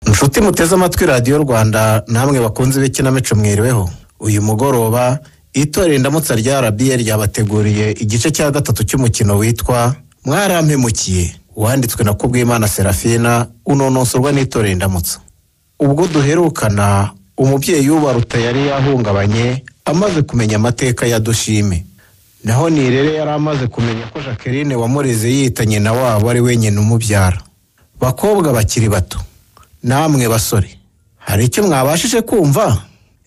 nshuti muteze amatwi radiyo rwanda namwe bakunze ibikinamico mwiriweho uyu mugoroba itorero indamutsa rya rba ryabateguriye igice cya gatatu cy'umukino witwa mwarampemukiye wanditswe na kubwimana serafina unonosorwa n'itorero indamutsa ubwo duherukana umubyeyi w'ubaruta yari yahungabanye amaze kumenya amateka ya dushime naho nirere yari amaze kumenya ko jacqueline wamureze yita nyina wabo ari wenyine umubyara bakobwa bakiri bato namwe basore hari icyo mwabashije kumva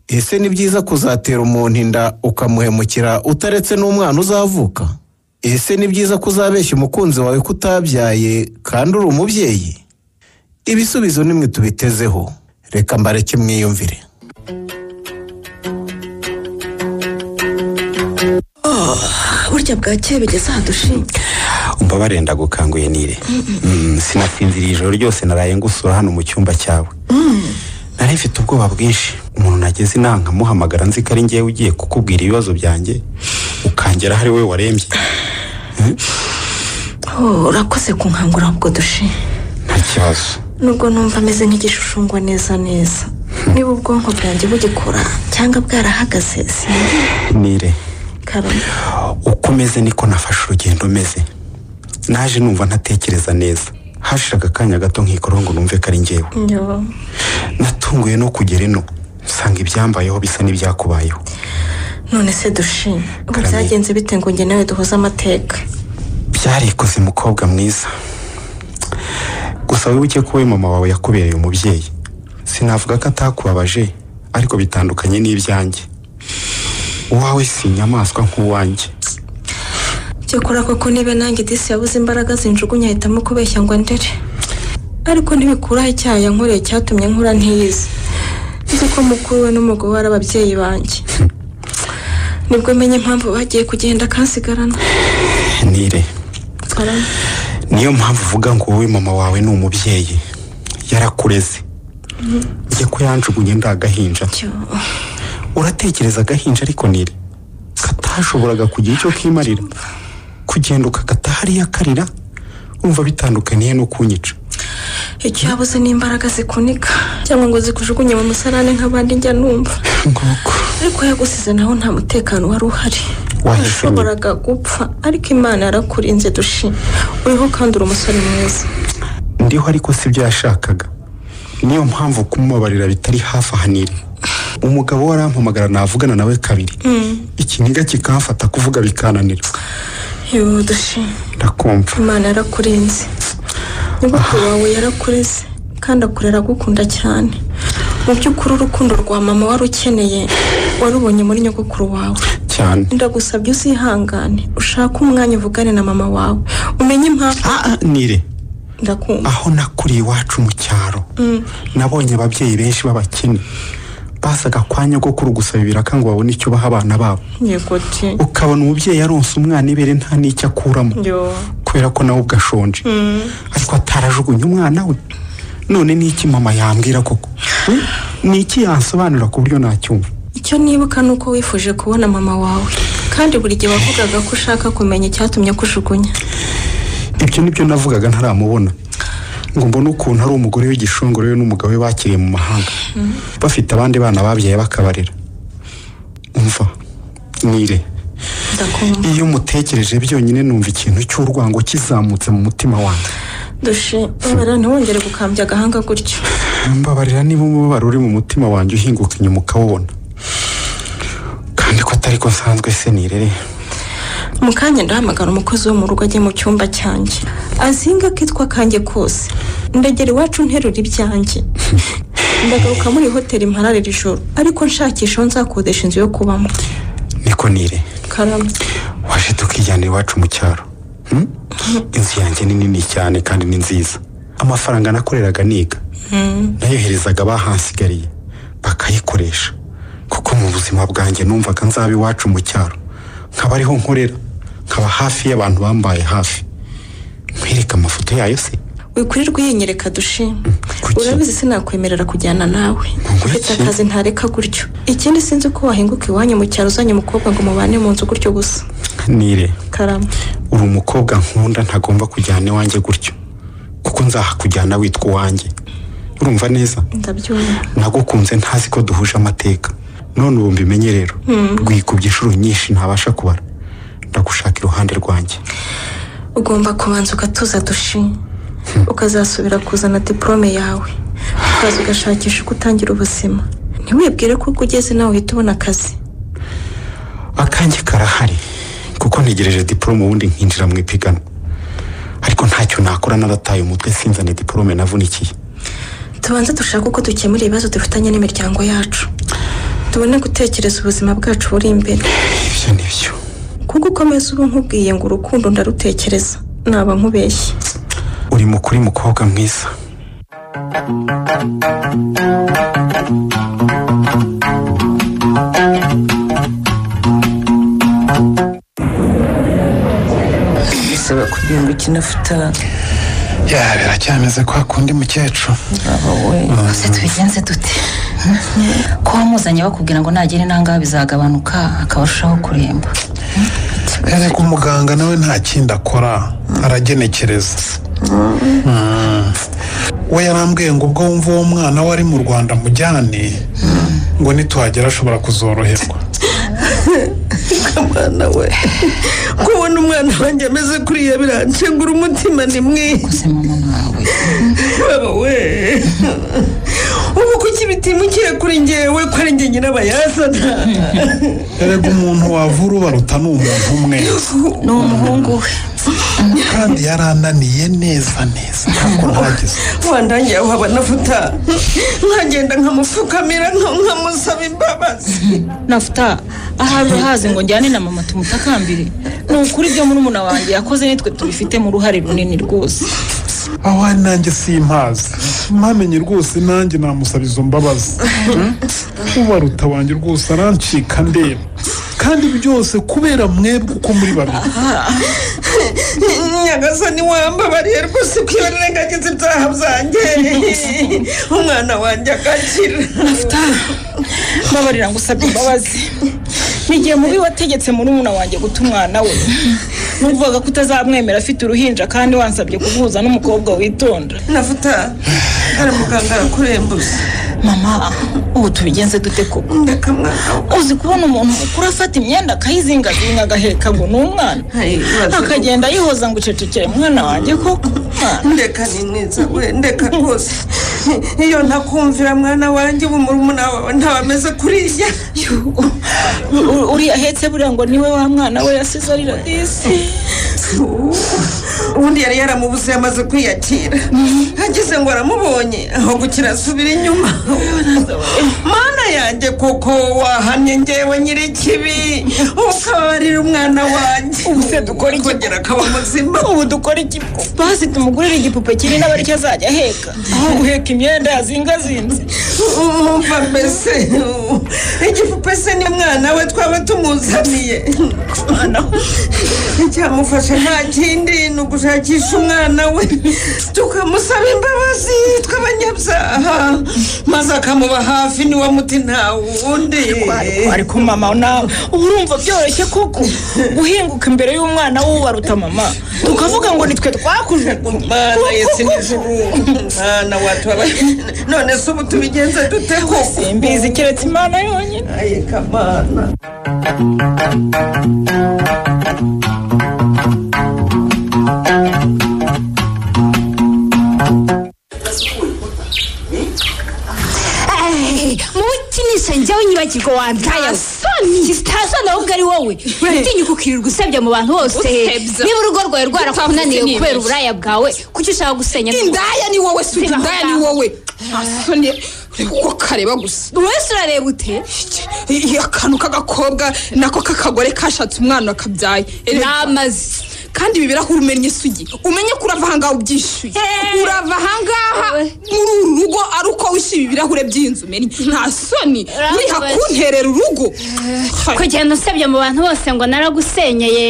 ese ni byiza kuzatera umuntu inda ukamuhemukira utaretse n'umwana uzavuka ese ni byiza kuzabeshya umukunzi wawe ko utabyaye kandi uri umubyeyi ibisubizo nimwe tubitezeho reka mbareke mwiyumvire burya bwakeye bigeze aha dushinga umva barenda gukanguye nire Mm, sinasinziriye ijoro ryose naraye ngusura hano mu cyumba cyawe nari mfite ubwoba bwinshi umuntu nageze inaha nkamuhamagara nzi ko ari ngewe ugiye kukubwira ibibazo byanjye ukangera ari wowe warembye Oh, urakoze kunkangura ahubwo dushinga nta kibazo nubwo numva ameze nk'igishushumbwa neza neza niba ubwonko bwanjye bugikora cyangwa bwarahagaze sinzi nire karame uko umeze niko nafashe urugendo meze naje numva ntatekereza neza hashira akanya gato nkikora ngo numve ko ari ngewe nyo natunguye no kugera ino nsanga ibyambayeho bisa n'ibyakubayeho none se dushinga ngo Karame. byagenze bite ngo njye nawe duhuze amateka byarikoze mukobwa mwiza gusa wibuke ko we mama wawe yakubereye umubyeyi sinavuga ko atakubabaje ariko bitandukanye n'ibyanjye uwawe si inyamaswa nk'uwanjye cyakora koko niba nanjye disi yabuze imbaraga zinjugunya ahitamo kubeshya ngo ndere ariko ntibikuraho icyaha yankoreye cyatumye nkura ntiyizi nzi ko mukuru we n'umugabo we ari ababyeyi banjye nibwo menye impamvu bagiye kugenda kansigarana nire niyo mpamvu uvuga ngo wowe mama wawe ni umubyeyi yarakureze njye ko yanjugunye ndi agahinja uratekereza agahinja ariko nire katashoboraga kugira icyo kimarira kugenda ukagata hariya karira wumva bitandukaniye no kunyica icyo yabuze ni imbaraga zikunika cyangwa ngo zikujugunye mu musarane nk'abandi njya numva nguko ariko yagusize naho nta mutekano wari uhari Wahishe washoboraga gupfa ariko imana yarakurinze dushima uriho kandi uri umusore mwiza ndiho ariko si byo yashakaga niyo mpamvu kumubabarira bitari hafi ahanire umugabo we arampamagara navugana nawe kabiri ikiniga kikamfata kuvuga bikananira yoo dushima ndakumva imana yarakurinze nyogokuru wawe yarakureze kandi akurera agukunda cyane mu by'ukuri urukundo rwa mama wari ukeneye warubonye muri nyogokuru wawe cyane ndagusabye uzihangane ushake umwanya uvugane na mama wawe umenye impamvu Ah, ah, nire ndakumva aho nakuriye iwacu mu cyaro nabonye ababyeyi benshi b'abakene basaga kwa nyogokuru gusaba ibiraka ngo babone icyo baha abana babo nyegoti ukabona umubyeyi aronsa umwana ibere nta n'icyo akuramo yo kubera ko nawe ubwo ashonje ariko atarajugunye umwana we none ni iki mama yambwira koko Hmm? ni iki yansobanura ku buryo nacyumva icyo nibuka ni uko wifuje kubona mama wawe kandi buri gihe wavugaga ko ushaka kumenya icyatumye akujugunya ibyo nibyo navugaga ntaramubona ngo mbone ukuntu ari umugore w'igishongore we n'umugabo we bakiriye mu mahanga bafite abandi bana babyaye bakabarera umva nire ndakumva iyo mutekereje byonyine numva ikintu cy'urwango kizamutse mu mutima wanjye dushe babara ntiwongere gukambya agahanga gutyo mbabarira niba umubabaro uri mu mutima wanjye uhinguka inyuma ukawubona kandi ko atari ko nsanzwe se nirere mu kanya ndahamagara umukozi wo mu rugo ajye mu cyumba cyanjye azinga akitwa kanjye kose ndagera iwacu nterura ibyanjye ndagaruka muri hoteli mpara iri joro ariko nshakisha aho nzakodesha inzu yo kubamo niko nire karame waje tukijyana iwacu mu cyaro Hmm? inzu yanjye ni nini cyane kandi ni nziza amafaranga nakoreraga niga nayoherezaga abahansigariye bakayikoresha kuko mu buzima bwanjye numvaga nzaba iwacu mu cyaro nkaba ariho nkorera nkaba hafi y'abantu bambaye hafi nkwereka amafoto yayo se wikurirwa uyinyereka dushima Kuki? urabizi sinakwemerera kujyana nawe Ngo mfite iki? akazi ntareka gutyo ikindi sinzi ko wahinguka iwanyu mu cyaro uzanye umukobwa ngo mubane mu nzu gutyo gusa nire karame uri umukobwa nkunda ntagomba kujyana iwanjye gutyo kuko nzahakujyana witwa uwanjye urumva neza ndabyumva nagukunze ntazi ko duhuje amateka none ubu mbimenye rero rwikubye inshuro nyinshi ntabasha kubara ndagushaka iruhande rwanjye ugomba kubanza ugatuza dushime ukazasubira kuzana diporome yawe ukaza ugashakisha uko utangira ubuzima ntiwibwire ko ubwo ugeze nawe uhita ubona akazi akange karahari kuko ntegereje diporome ubundi nkinjira mu ipiganwa ariko ntacyo nakora narataye umutwe sinzane diporome navunikiye tubanze dushake uko dukemura ibibazo dufitanye n'imiryango yacu tubone gutekereza ubuzima bwacu buri imbere ibyo ni byo kuko ukomeza ubu nkubwiye ngo urukundo ndarutekereza naba nkubeshye uri mukuri mukobwa mwiza bisaba kugira ngo ukine afuta ya biracyameze kwa kundi mukecuru aba we se tubigenze dute ko wamuzanye bakubwira ngo nagera inanga bizagabanuka akaba arushaho kuremba ariko umuganga nawe nta kindi akora aragenekereza Mm. we yarambwiye ngo ubwo wumva uwo mwana we ari mu rwanda mujyane ngo nituhagera ashobora kuzoroherwa mwana we kubona umwana wanjye ameze kuriya biranshengura umutima ni mwiza se mama nawe baba we ubu kuki bitimukiye kuri ngewe ko ari njye nyirabayazana erega umuntu wavura ubaruta ni umuntu umwe ni umuhungu we kandi yarananiye neza neza ntabwo ntagize wandangiye aho abona afuta nkagenda nkamupfukamira nka- nkamusaba imbabazi nafuta ahari urahazi ngo njyane na mama tumutakambire ni ukuri ibyo murumuna wanjye yakoze nitwe tubifitemo uruhare runini rwose aho ari nanjye simpazi mpamenye rwose nanjye namusaba izo mbabazi ubaruta wanjye rwose arancika ndeba kandi byose kubera mwebwe uko muri babiri nyagasani wambabariye rwose ko iyo nirengagiza ibyaha byanjye umwana wanjye agakira nafuta mbabarira ngo usabye imbabazi ni igihe mubi wategetse murumuna wanjye guta umwana we numvaga ko utazamwemera afite uruhinja kandi wansabye kuguhuza n'umukobwa witonda navuta hari muganga arakurembuza mama ubu tubigenze dute koko ndeka mwana we. uzi kubona umuntu mukuru afata imyenda akayizingazinga agaheka ngo ni umwana Hey, ibaze ko- akagenda yihoza ngo ucecekere mwana wanjye koko Mwana, ndeka ni mwiza we ndeka rwose iyo ntakumvira mwana wanjye ubu murumuna wawe ntabameze kuriya u- u- uriya ahetse buriya ngo niwe wa mwana we yasize arira disi ubundi yari yaramubuze yamaze kwiyakira agize ngo aramubonye aho gukira asubira inyuma mana yanjye koko wahannye ngewe nyiri ikibi ukabarira umwana wanjye Ubu se dukora iki? kongera akaba muzima ubu dukora iki basi tumugurire igipupe kinini aba aricyo azajya aheka aho guheka imyenda yazingazinze umva mbese igipupe se ni umwana we twaba tumuzaniye icyamufasha nta kindi ni ugushakisha umwana we tukamusaba imbabazi tw'abanyabyaha maze akamuba hafi niwe muti nta wundi Ariko- ariko mama nawe uba urumva byoroshye kuko guhinguka imbere y'umwana w'ubaruta mama tukavuga ngo nitwe twakujugunye mana yesi n'ijuru mwana watubaba none se ubu tubigenze dute koko simbizi keretse imana yonyine aye kamana mukinisha njyewe nyibagirwa wambyaye soni sitasoni ahubwo ari wowe uratinyuka ukirirwa usebya mu bantu bose niba urugo rwawe rwarakunaniye kubera uburaya bwawe kuki ushaka gusenya indaya ni wowe sugi indaya ni wowe asoni uko kareba gusa wese urareba ute Iki- akantu k'agakobwa nako k'akagore kashatse umwana akabyaye Erega- namazi kandi ibi birahura umenya isugi umenye ko urava ahangaha ubyishyuye Eh. urava ahangaha Eh. muri uru rugo ari uko wishyuye ibirahure by'inzu umenya nta soni Urabizi. wiha kunterera urugo kugenda usebya mu bantu bose ngo naragusenyeye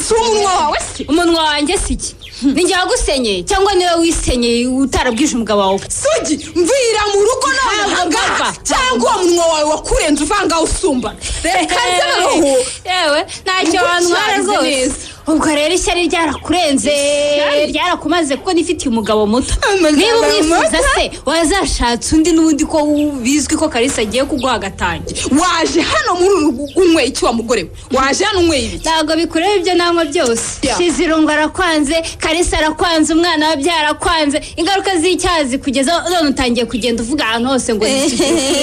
si umunwa wawe se umunwa wanjye si iki ninjye wagusenyeye cyangwa niwe wisenyeye utarabwije umugabo wawe sugi mvira mu rugo nawe Ntabwo ahangaha mpava. cyangwa uwo munwa wawe wakurenze uvangaho usumba reka Ehe. rero yewe ntacyo Ubwo wantwara cyarize rwose neza. ubwo rero ishyari ryarakurenze ryarakumaze kuko nifitiye umugabo muto Amagana niba umwifuza muto. se wazashatse undi n'ubundi ko bizwi ko kalisa agiye kuguha agatange waje hano muri uru rugo unyweye iki wa mugore we waje hano unyweye ibiki ntabwo bikureba ibyo nanywa byose Yeah. shizirungu arakwanze kalisa arakwanze umwana we byarakwanze ingaruka z'icyazi kugeza none utangiye kugenda uvuga ahantu hose ngo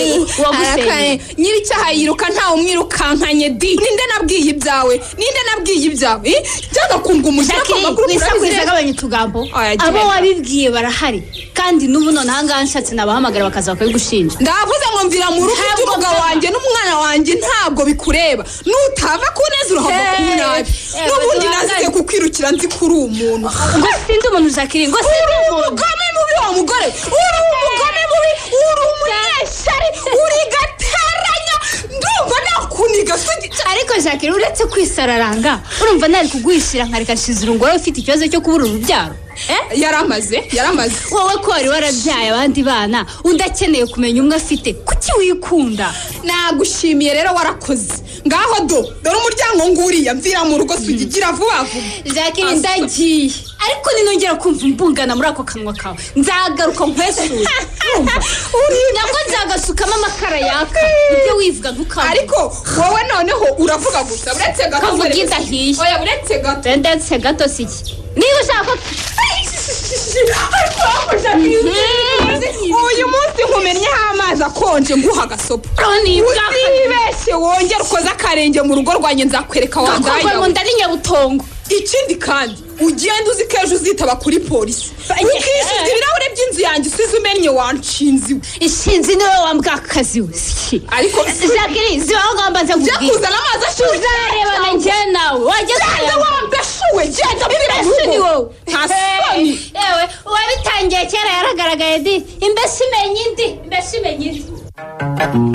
wagusengeye Arakare, nyir'icyaha yiruka ntawe umwirukankanye di ninde nabwiye ibyawe ninde nabwiye ibyawe eh? byanga kunga umujinya ku Jacqueline makuru wisakuriza urabizi agabanya utugambo Oya, genda. abo wabibwiye barahari kandi n'ubu none ahangaha nshatse nabahamagara bakaza bakabigushinja ndavuze ngo mvira mu rugo Ntabwo iby'umugabo byanga. wanjye n'umwana wanjye ntabwo bikureba nutava ku neza urahava ku nabi Eh, eh, n'ubundi baduhangane. nazize kukwirukira nzi ko uri umuntu ngo sinzi umuntu Jacqueline ngo sinzi umuntu umugome mubi wa mugore uri umugome mubi uri umunyeshyari uri gateranya ndumva nakuniga sugi ariko Jacqueline uretse kwisararanga urumva ntari kuguhishira nkareka nshizirungu wowe ufite ikibazo cyo kubura urubyaro eh yaramaze yaramaze wowe ko wari warabyaye abandi bana undi akeneye kumenya umwe afite kuki wikunda nagushimiye rero warakoze ngaho do dore umuryango nguriya mvira mu rugo sugi gira vuba vuba Jacqueline ndagiye ariko ninongera kumva imbungana muri ako kanwa kawe nzagaruka nkwesure Uri- nabwo nzagasukamo amakara yaka ibyo wivuga ntukavuge ariko wowe noneho uravuga gusa uretse gato Kavuga uretse- idahiye. oya uretse gato ndetse gato si iki niba ushaka ko ariko wafasha uyu munsi nkumennyeho amazi akonje nguha agasopo ronibwa utibeshye wongera ukoze akarenge mu rugo rwanjye nzakwereka gakorwa mu wangaya nda ni nyabutongo ikindi kandi ugenda uzi ko ejo uzitaba kuri polisi ukishyuza ibirahure by'inzu yanjye usize umennye wanshinze iwe ishinzi niwe wambwa akazi we siki ariko Jacqueline ziba aho ngomba nze jya nkubwire kuzana amazi ashyushye uzarebana njyewe nawe wajya genda kuyanywa. wambeshuwe genda mbwira imbesi ni wowe nta soni Hey, yewe uwabitangiye kera yaragaragaye di imbesi imenya indi imbesi imenya indi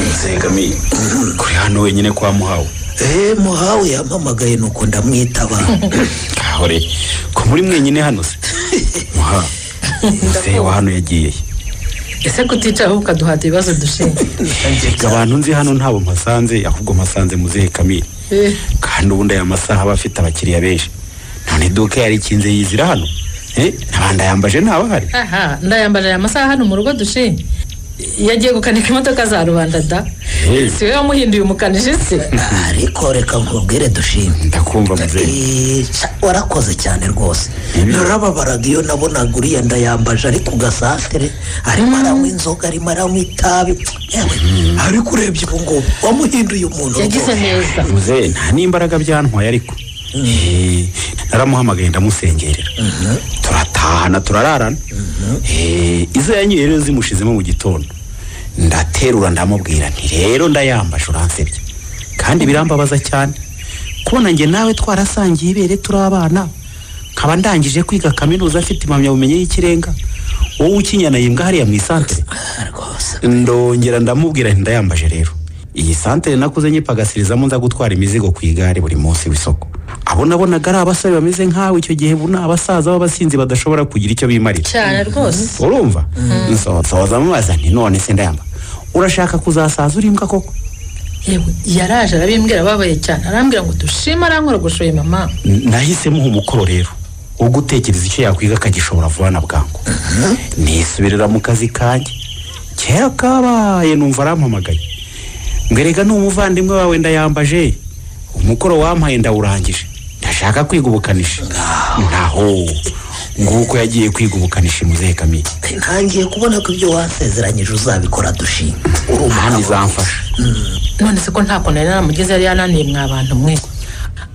nzegamiye kuri hano wenyine kwa muhawe eee muhawe yampamagaye nuko ndamwitaba kahore ko muri mwenyine hano se muha muzehe wa hano yagiye he? ese kuticara ahubwo ukaduhata ibibazo dushinzwe Ngo abantu nzi hano ntabwo mpasanze ahubwo mpasanze muzehe kamire Eh. kandi ubundi aya masaha aba afite abakiriya benshi none iduka yari ikinze yizira hano Eh, n'abandi ayambaje ntabahari aha ndayambarira amasaha hano mu rugo dushinzwe yagiye gukanika imodoka za rubanda da Eh. si we wamuhinduye umukanishi se ariko reka nkubwire dushime ndakumva muzehe Eee, ca, warakoze cyane rwose narababaraga iyo nabonaga uriya ndayambaje ari ku gasantere arimo aranywa inzoga arimo aranywa itabi yewe ariko urebye ubu ngubu wamuhinduye umuntu yagize rwose. neza muzehe nta n'imbaraga byantwaye ariko Eh, naramuhamagaye ndamusengerera turatahana turararana Eh, izo yanyweye rero zimushizemo mu gitondo ndaterura ndamubwira nti rero ndayambaje uransebya kandi birambabaza cyane kubona njye nawe twarasangiye ibere turi abana nkaba ndangije kwiga kaminuza afite impamyabumenyi y'ikirenga wowe ukinyana yimbwa hariya mu isantere rwose ndongera ndamubwira nti ndayambaje rero iyi santere nakuze nyipagasirizamo nza gutwara imizigo ku igare buri munsi w'isoko abo nabonaga ari abasore bameze nkawe icyo gihe bu ni abasaza b'abasinzi badashobora kugira icyo bimarira cyane rwose urumva Nso- nsoza mubaza nti none se ndayamba urashaka kuzasaza uri imbwa koko yewe yaraje arabimbwira ababaye cyane arambwira ngo dushime arankora gushoye mama N- nahise muha umukoro rero wo gutekereza icyo yakwiga akagishobora vuba na bwangu nisubirira mu kazi kanjye kera kabaye numva arampamagaye mberega ni umuvandimwe wawe ndayambaje umukoro wampaye ndawurangije ndashaka kwiga ubukanishi naho nguko yagiye kwiga ubukanishi muzehe kamire ntangiye kubona ko ibyo wasezeranyije uzabikora dushime hano izamfasha none se ko nta kuntu yari naramugeze yari yananiye mwa bantu mwe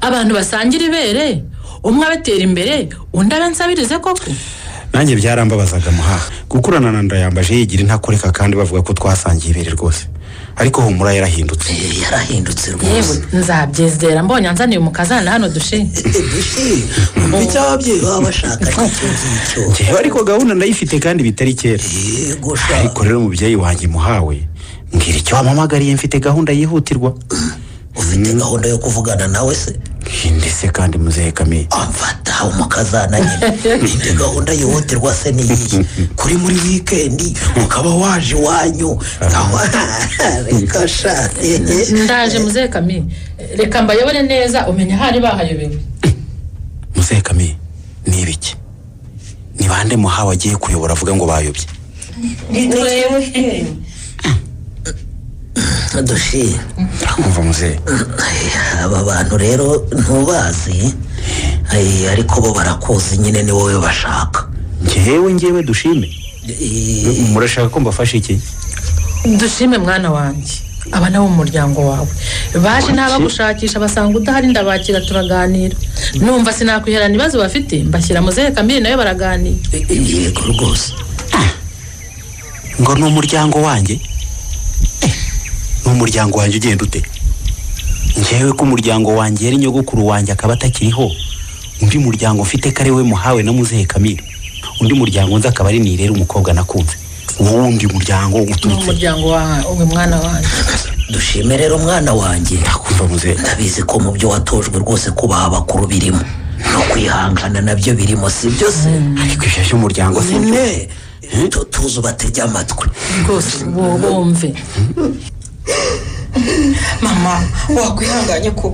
abantu basangira ibere umwe abatera imbere undi abansabirize koko nanjye byarambabazaga muhaha gukurana na ndayambaje yigira intakoreka kandi bavuga ko twasangiye ibere rwose ariko humura yarahindutse Eee, yarahindutse yewe rwose nzabyizera mbonye anzaniye umukazana hano dushe dushime umva icyo ababyeyi baba bashaka icyo ngicyo njyewe ariko gahunda ndayifite kandi bitari kera yego sha ariko rero umubyeyi wanjye muhawe mbwira icyo wampamagariye mfite gahunda yihutirwa ufite gahunda yo kuvugana nawe se ndetse kandi muzehe kamiye amfata aho mukazana nyine ninde gahunda yihutirwa se ni iyi kuri muri wikendi ukaba waje iwanyu aho reka sha ehe. ndaje muzehe kami reka mbayobore neza umenya ahari bahayobewe muzehe kami ni ibiki ni bande muhawe agiye kuyobora avuga ngo bayobye dushi urakumva muzehe aba bantu rero ntubazi eh, ariko bo barakuzi nyine ni wowe bashaka ngewe ngewe dushime Eh, murashaka ko mbafasha iki dushime mwana wanjye aba nabo mu muryango wawe baje ntabagushakisha basanga udahari ndabakira turaganira numva sinakwiherana ibibazo bafite mbashyira muzehe kamiri nawe baraganira eh, yego rwose ngo ni umuryango wanjye Eh, ni umuryango wanjye ugenda ute ngewe ko umuryango wanjye yari nyogokuru wanjye akaba atakiriho undi muryango mfite ko ari we muhawe na muzehe kamira undi muryango nzi akaba ari ni rero umukobwa nakunze uwo wundi muryango ni uturutse umuryango wawe uyu mwana wanjye dushime rero mwana wanjye ndakumva muzehe ndabizi ko mu byo watojwe rwose kubaha abakuru birimo no kwihangana nabyo birimo si byo se ariko ibyo by'umuryango si ne tu- tuzi ubatege amatwi rwose bo- bumve mama wakwihanganye ko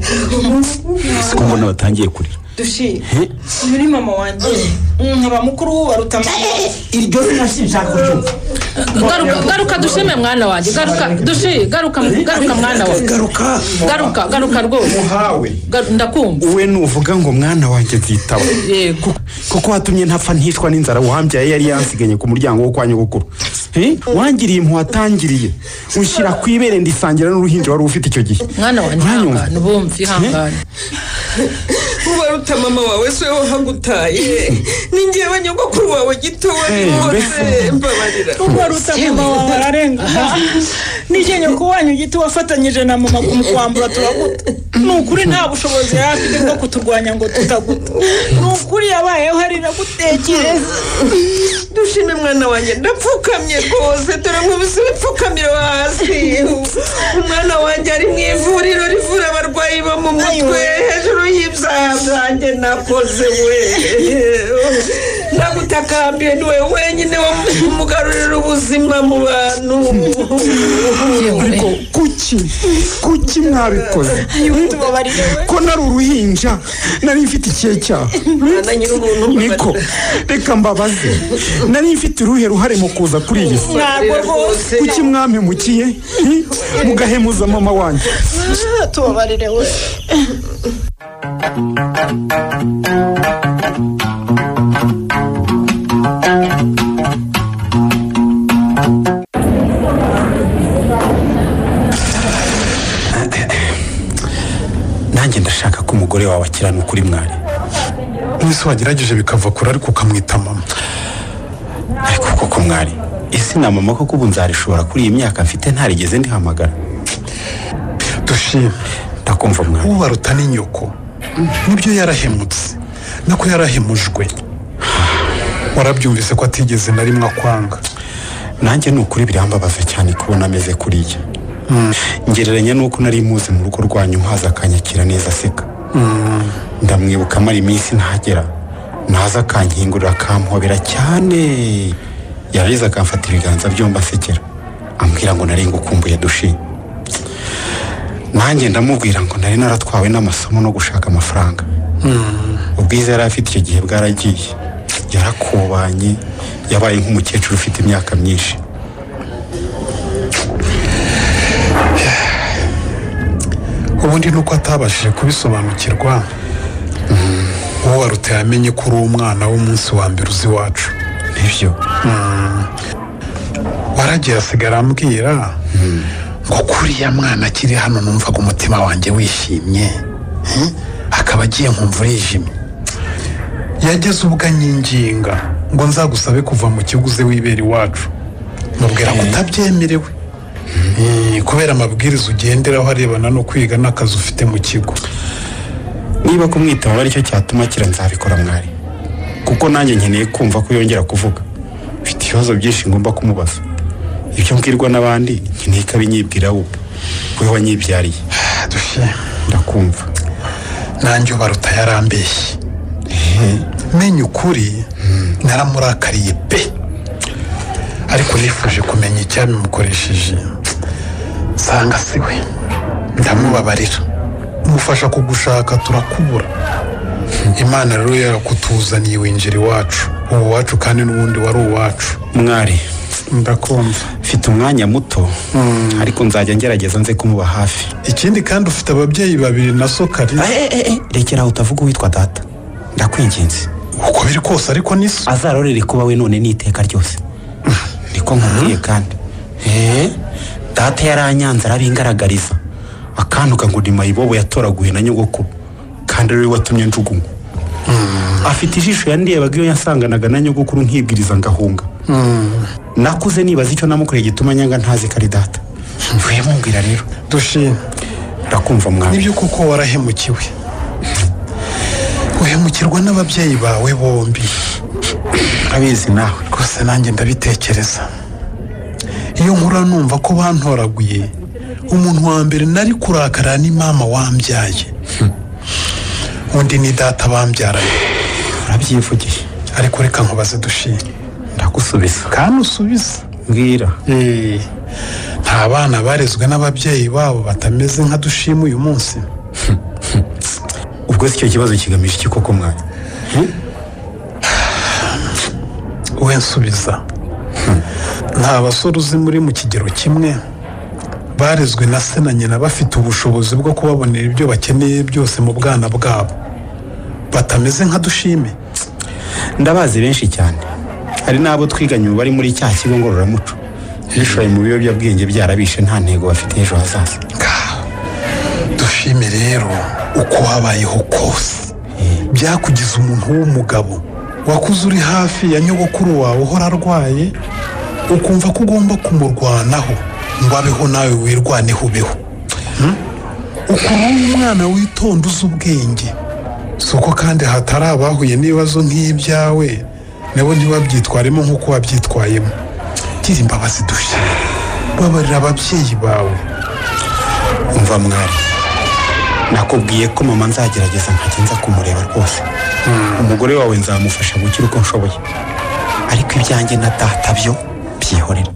ko mbona batangiye kurira dushi uyu ni mama wanjye nkaba mukuru baruta mama iryo zina sinshaka kuryumva garuka garuka dushime mwana wanjye garuka dushi garuka garuka mwana wawe garuka garuka garuka rwose muhawe Garu- ndakumva we nuvuga ngo mwana wanjye nzitaba yego kuko watumye ntapfa ntishwa n'inzara wambyaye yari yansiganye ku muryango wo kwa nyogokuru Eh, wangiriye impu watangiriye ushyira ku ibere ndisangira n'uruhinja wari ufite icyo gihe mwana wanjye Uranyumva? ihangane bumve ihangane ubaruta mama wawe se wahagutaye ni ngewe nyogokuru wawe gito wari Eh, wose mbese. mbabarira waruta mama wawe ararenga nijye nyoko wanyu giti wafatanyije na mama kumukwambura turaguta ni ukuri nta bushobozi yari afite bwo kuturwanya ngo tutaguta ni ukuri yabayeho ari nagutekereza dushime mwana wanjye ndapfukamye rwose turankubise wipfukamiro hasi umwana wanjye ari mu ivuriro rivura abarwayi bo mu mutwe hejuru y'ibyaha byanjye nakoze we nagutakambiye ni wowe wenyine wamugarurira ubuzima mu bantu ariko kuki kuki mwabikoze ko nari uruhinja nari mfite ikihe cyaha mwana nyir'ubuntu niko reka mbabaze nari mfite uruhe ruhare mu kuza kuri iyi si ntabwo rwose kuki mwampemukiye eh, mugahemuza mama wanjye tubabarire wowe nanjye ndashaka ko umugore wawe akirana ukuri mwari mwese wagerageje bikava kure ariko ukamwita mama ariko koko mwari ese na mama koko ubu nzarishobora kuri iyi myaka mfite ntarigeze ndihamagara dushime ndakumva mwari ubaruta ni nyoko nibyo yarahemutse nako yarahemujwe warabyumvise ko atigeze na rimwe akwanga nanjye ni ukuri birambabaza cyane kubona ameze kuriya ngereranya n'uko nari muzi mu rugo rwanyu mpaza akanyakira neza aseka ndamwibuka amara iminsi ntagera naza akankingurira akampobera cyane yarangiza akamfata ibiganza byombi asekera ambwira ngo nari ngukumbuye dushi nanjye ndamubwira ngo nari naratwawe n'amasomo no gushaka amafaranga ubwiza yari afite icyo gihe bwaragiye yarakubanye yabaye nk'umukecuru ufite imyaka myinshi ubundi nuko atabashije kubisobanukirwa uwo waruta yamenye ko uri umwana w'umunsi wa mbere uzi iwacu nibyo waragiye asigara ambwira ngo kuriya mwana akiri hano numvaga umutima wanjye wishimye hmm? akaba agiye nkumva urijimye yageze ubwo anyinginga ngo nzagusabe kuva mu kigo uze wibera iwacu mubwira ko utabyemerewe Eh, kubera amabwiriza ugenderaho arebana no kwiga n'akazi ufite mu kigo niba kumwitaba aricyo cyatuma kira nzabikora mwari kuko nanjye nkeneye kumva ko yongera kuvuga mfite ibibazo byinshi ngomba kumubaza ibyo mbwirwa n'abandi nkeneye ko abinyibwira we we wanyibyariye dushe ndakumva nanjye ubaruta yarambeshye menya ukuri naramurakariye pe ariko nifuje kumenya icyabimukoresheje nsanga si we ndamubabarira mufasha kugushaka turakubura imana rero yarakutuzaniye winjira iwacu ubu wacu kandi n'ubundi wari uwacu mwari ndakumva mfite umwanya muto ariko nzajya ngerageza nze kumuba hafi ikindi kandi ufite ababyeyi babiri na so kariza rekera aho utavuga uwitwa data ndakwinginze uko biri kose ariko ni so azarorere kuba we none n'iteka ryose niko nkubwiye kandi eee data yaranyanze arabingaragariza akantuka ngo ni mayibobo yatoraguye na nyogokuru kandi ariwe watumye njugunywa afite ijisho yandirebaga iyo yasanganaga na nyogokuru nkibwiriza ngahunga nakuze nibaza icyo namukoreye gituma nyanga ntazi ko ari data mvuye mumbwira rero dushima ndakumva mwana nibyo kuko warahemukiwe uhemukirwa n'ababyeyi bawe bombi abizi nawe rwose nanjye ndabitekereza iyo nkura numva ko bantoraguye umuntu wa mbere nari kurakara ni mama wambyaye undi ni data bambyaranye urabyivugiye ariko reka nkubaze dushime ndagusubiza kandi usubize mbwira Eh, nta bana barezwe n'ababyeyi babo batameze nka dushima uyu munsi ubwo se icyo kibazo kigamije iki koko mwana we nsubiza nta basore uzi muri mu kigero kimwe barezwe na se na nyina bafite ubushobozi bwo kubabonera ibyo bakeneye byose mu bwana bwabo batameze nka dushime ndabazi benshi cyane hari n'abo twiganye bari muri cya kigo ngororamuco bishoye mu biyobyabwenge byarabishe nta ntego bafite ejo hazaza dushime rero uko wabayeho kose byakugize umuntu w'umugabo wakuze uri hafi ya nyogokuru wawe uhora arwaye ukumva ko ugomba kumurwanaho ngo abeho nawe wirwaneho ubeho Hmm? ukuntu uri umwana witonda uzi ubwenge si uko kandi hatari abahuye n'ibibazo nk'ibyawe nabo ntibabyitwaremo nk'uko wabyitwayemo gira imbabazi dushime babarira ababyeyi bawe umva mwari nakubwiye ko mama nzagerageza nkajya nza kumureba rwose umugore wawe nzamufasha gukira uko nshoboye ariko ibyanjye na data byo byihorera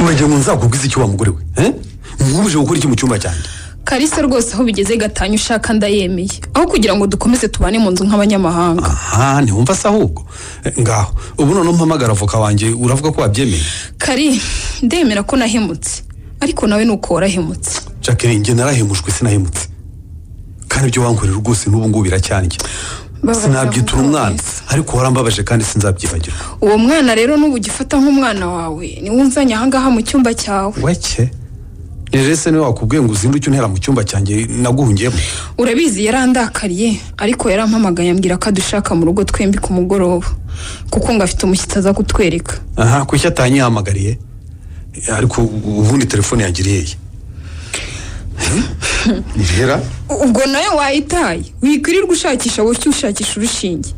uragira ngo nzakubwize icyo wa mugore we eh? nkubuje gukora iki mu cyumba cyanjye karisa rwose aho bigeze gatanya ushaka ndayemeye aho kugira ngo dukomeze tubane mu nzu nk'abanyamahanga aha ntiwumva se ahubwo Eh, ngaho ubu noneho mpamagara avoka wanjye uravuga ko wabyemeye kari ndemera ko nahemutse ariko nawe ni uko warahemutse jacqueline njye narahemushwe sinahemutse kandi ibyo wankorera rwose n'ubu ngubu biracyandya Babaza sinabyitura avuga umwana ariko warambabaje kandi sinzabyibagirwa uwo mwana rero nuba ugifata nk'umwana wawe niwe unzanye ahangaha mu cyumba cyawe wake rero se niwe wakubwiye ngo uzinduke untera mu cyumba cyanjye naguhungiyemo urabizi yarandakariye ariko yarampamagaye ambwira ko adushaka mu rugo twembi ku mugoroba kuko ngo afite umushyitsi aza kutwereka aha kuki atanyihamagariye Eh, ariko ubundi telefone yagiriye he Ni rera ubwo nawe wayitaye wikwirirwa ushakisha wowe ushakisha urushinge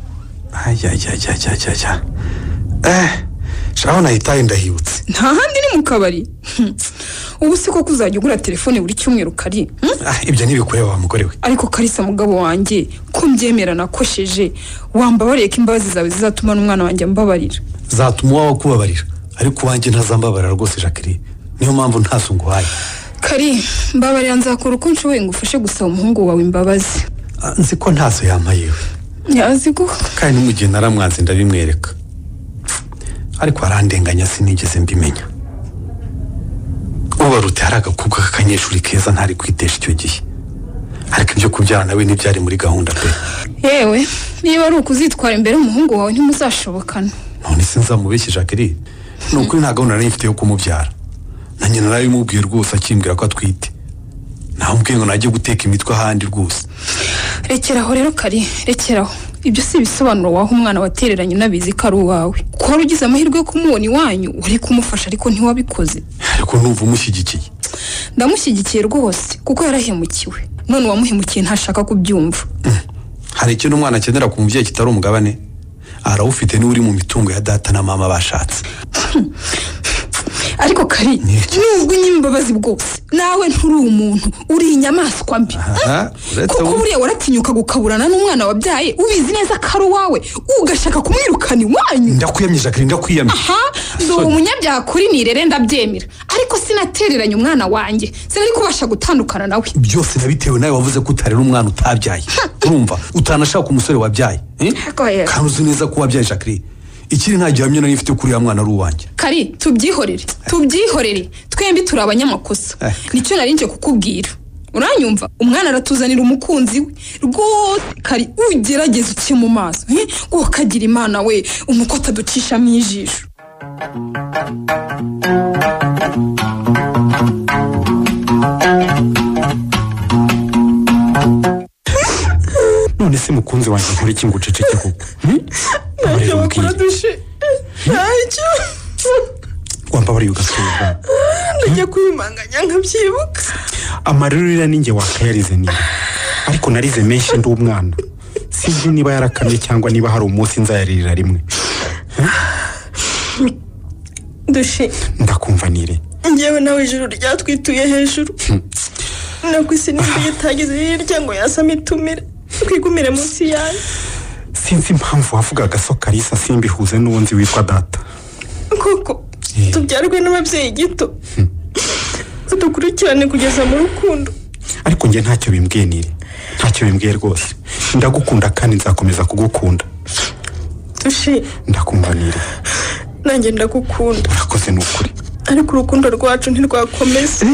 ajyajyajyajyajya eh shaho nahitaye ndahibutse nta handi ni mu kabari ubu si koko uzajya ugura telefone buri cyumweru kari hmm? Ah, ibyo ntibikureba wa mugore we ariko karisa mugabo wanjye ko mbyemera nakosheje wambabariye ko imbabazi zawe zizatuma n'umwana wanjye ambabarira zatuma uwawe akubabarira ariko uwanjye ntazambabarira rwose jacqueline niyo mpamvu ntaso nguhaye kari mbabarira nzakora uko nshoboye ngo ufashe gusaba umuhungu wawe imbabazi Ah, nzi ko ntaso yampaye we yazi guha kandi no mu gihe naramwanze ndabimwereka ariko arandenganya sinigeze mbimenya ubarute hari agakobwa k'akanyeshuri keza ntari kwitesha icyo gihe ariko ibyo kubyara nawe ntibyari muri gahunda pe yewe niba ari ukuzitwara imbere y'umuhungu wawe ntimuzashobokana none se nzamubeshye jacqueline ni ukuri nta gahunda nari mfite yo kumubyara na nyina narabimubwiye rwose akimbwira ko atwite namubwiye ngo najye guteka imitwe ahandi rwose rekeraho rero kari rekeraho ibyo si ibisobanuro waha umwana watereranye unabizi ko ari uwawe ko wari ugize amahirwe yo kumubona iwanyu wari kumufasha ariko ntiwabikoze ariko numva umushyigikiye ndamushyigikiye rwose kuko yarahemukiwe none uwamuhemukiye ntashaka kubyumva hari ikintu umwana akenera ku mubyeyi kitari umugabane arawufite niwe uri mu mitungo ya data na mama bashatse ariko kari nubwo imbabazi bwose nawe nturi umuntu uri inyamaswa mbi aha uretse kuko ubu buriya waratinyuka gukaburana n'umwana wabyaye ubizi neza ko ari uwawe ugashaka kumwirukana iwanyu ndakwiyamye jacqueline ndakwiyamye aha ndora umunyabyaha kuri nirere ndabyemera ariko sinatereranye umwana wanjye sinari kubasha gutandukana nawe byose nabitewe nawe wavuze ko utarera umwana utabyaye urumva utanashaka umusore wabyaye eh? Oya. kandi uzi neza ko wabyaye jacqueline ikiri nta gihamya nari mfite kuri uriya mwana ari uwanjye kari tubyihorere tubyihorere twembi turi abanyamakosa Eh. nicyo nari nje kukubwira uranyumva umwana aratuzanira umukunzi we rwose kari ugerageza uke mu maso eh? wakagira imana we umukota ducishamo ijisho none se mukunzi wanjye nkora iki ngo uceceke koko hmm? ntacyo Mbabarira bakora umbwire. dushe ntacyo wambabariye ugasubira ndajya kwimanganya nkabyibuka amaririra ninjye wakayarize ariko narize menshi ndi umwana sinzi niba yarakamye cyangwa niba hari umunsi nzayaririra rimwe dushe ndakumva nire njyewe nawe ijoro ryatwituye hejuru nabwo isi nimba itagize hirya ngo yasame itumire twigumire munsi yayo sinzi impamvu wavugaga so karisa simbihuze n'uwo nzi witwa data koko tubyarwe n'ababyeyi gito badukurikirane kugeza mu rukundo ariko njye ntacyo bimbwiye nire ntacyo bimbwiye rwose ndagukunda kandi nzakomeza kugukunda dushe ndakumva nire nanjye ndagukunda urakoze ni ukuri ariko urukundo rwacu ntirwakomeze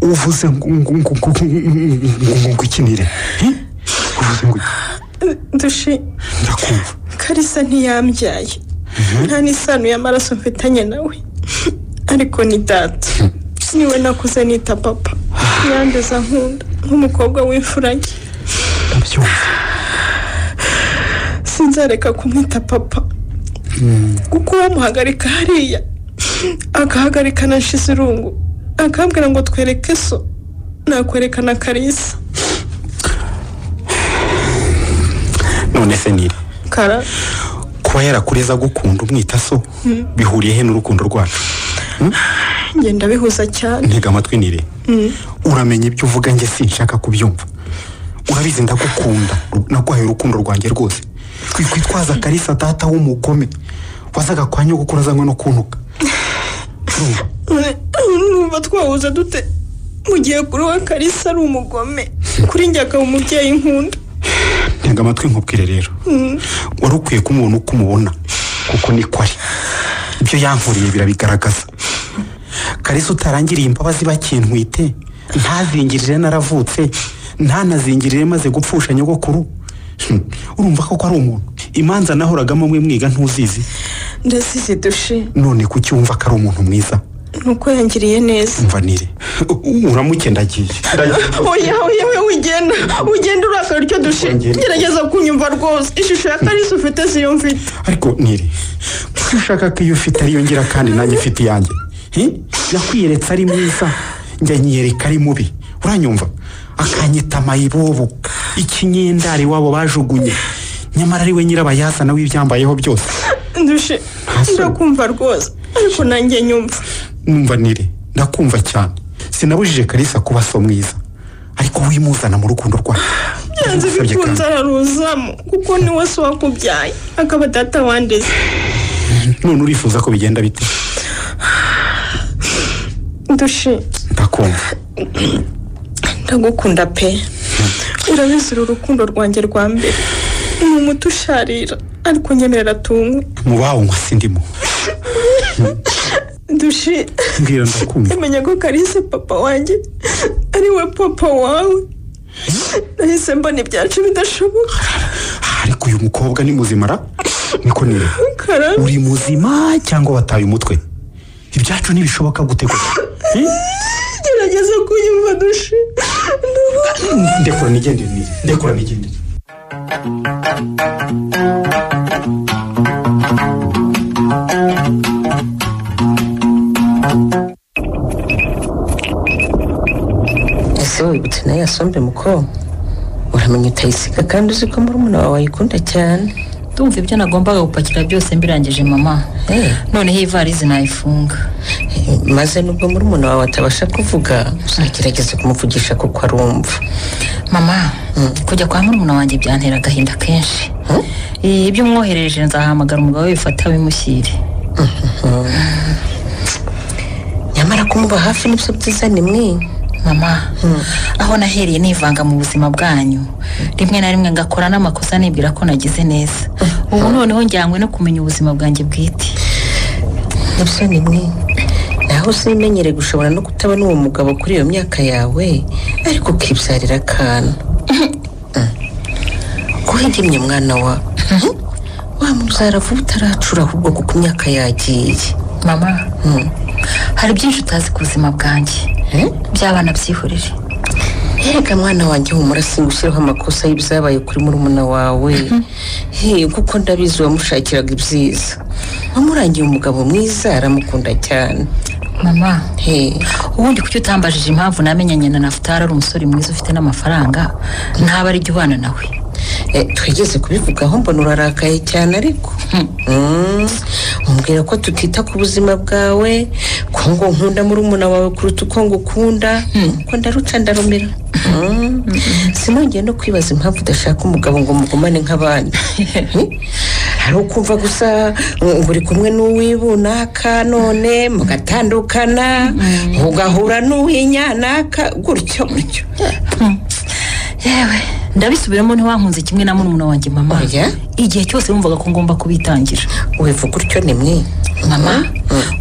uvuze ngo ngo ngo ngo ngo ngo ngo iki nire Eh? uvuze ngo iki? dushe ndakumva karisa ntiyambyaye nta n'isano y'amaraso mfitanye nawe ariko ni data niwe nakuze nita papa yandeza nkunda nk'umukobwa w'imfurage ndabyumva sinzareka kumwita papa kuko wamuhagarika hariya agahagarika na nshizirungu akambwira ngo twereke so nakwerekana karisa none se nire kara kuba yarakureza gukunda umwita so Mm. bihuriye he n'urukundo rwacu Hmm? ngenda bihuza cyane ntega amatwi nire Mm. uramenya ibyo uvuga njye sinshaka kubyumva urabizi ndagukunda naguhaye urukundo rwanjye rwose twikwitwaza karisa data w'umugome wazaga kwa nyogokuru azanywe no kuntuka Urumva? numva twahuza dute mu gihe kuri wa karisa ari umugome kuri njye akaba umubyeyi nkunda ntega amatwi nkubwire rero Mm. wari ukwiye kumubona uko umubona kuko niko ari ibyo yankuriye birabigaragaza karisa utarangiriye imbabazi bakintwite ntazingirire naravutse ntanazingirire maze gupfusha nyogokuru Hmm, urumva koko ari umuntu imanza nahoragamo mwe mwiga ntuzizi ndazizi dushe none kuki wumva ko ari umuntu mwiza nuko yangiriye neza mvanire uramuke ndagiye oya oya we ugenda ugenda urakara icyo dushe gerageza kunyumva rwose ishusho ya karisa ufite siyo mfite ariko nire kuki ushaka ko iyo ufite ariyo ngira kandi nanjye mfite iyanjye Hi? yakwiyeretse ari mwiza njya nyiyereka ari mubi uranyumva akanyita amayibobo ikinyendare wabo bajugunye nyamara ari we nyirabayazana w'ibyambayeho byose dushe ndakumva rwose ariko nanjye nyumva numva nire ndakumva cyane sinabujije karisa kuba so mwiza ariko wimuzana mu rukundo rwawe byanze Usabye bikunze kandi. araruzamo kuko niwe se wakubyaye akaba data wandeze none urifuza ko bigenda bite dushe ndakumva ndagukunda pe urabizi uru rukundo rwanjye rwa mbere ni umuti usharira ariko nyemerera tunywe mu bawunywa sindimo dushe mbwira ndakumva Yamenye ko Kalisa papa wanjye ari we papa wawe nahise mbona ibyacu bidashoboka ariko uyu mukobwa ni muzima ra niko nire karame uri muzima cyangwa wataye umutwe ibyacu ntibishoboka gutegura gerageza kunyumva dushe ndekura nigendere nire ndekura nigendere ese wibutse nayo yasombe muko uramenye utayisiga kandi uzi ko murumuna wawe ayikunda cyane ndumva ibyo nagombaga gupakira byose mbirangije mama noneho ivarisi nayifunga maze nubwo muri umuntu wawe atabasha kuvuga uzagerageze kumuvugisha kuko arumva mama kujya kwa murumuna wanjye byantera agahinda kenshi Eh, ibyo umwoherereje nzahamagara umugabo we bifata bimushyire nyamara kumuba hafi nibyo byiza ni mwe mama aho nahereye nivanga mu buzima bwanyu rimwe na rimwe ngakora n'amakosa nibwira ko nagize neza ubu noneho njyanywe no kumenya ubuzima bwanjye bwite nibyo ni mwe naho uzimenyere gushobora no kutabona uwo mugabo kuri iyo myaka yawe ariko ukibyarira akana kuhigimye mwana wa wamubyara vuba utaracura ahubwo kuko imyaka yagiye mama hari byinshi utazi ku buzima bwanjye by'abana byihurire Erega mwana wanjye humura singushyireho amakosa y'ibyabaye kuri murumuna wawe Hey, kuko ndabizi wamushakiraga ibyiza wamurangiye umugabo mwiza aramukunda cyane mama ubundi kuki utambajije impamvu namenyanye na nafutari ari umusore mwiza ufite n'amafaranga ntaba ari jya ubana nawe twigeze kubivugaho mbona urarakaye cyane ariko Mm. umbwira ko tutita ku buzima bwawe ko ngo nkunda murumuna wawe kuruta uko ngukunda ko ndaruca ndarumira Mm. sinongeye no kwibaza impamvu udashaka umugabo ngo mugumane nk'abandi Mm? hari ukumva gusa ngo uri kumwe n'uwibunaka none mugatandukana ugahura n'uwinyanaka gutyo gutyo yewe ndabisubiramo ntiwankunze kimwe na murumuna wanjye mama igihe cyose wumvaga ko ngomba kubitangira wivuga utyo ni mwe mama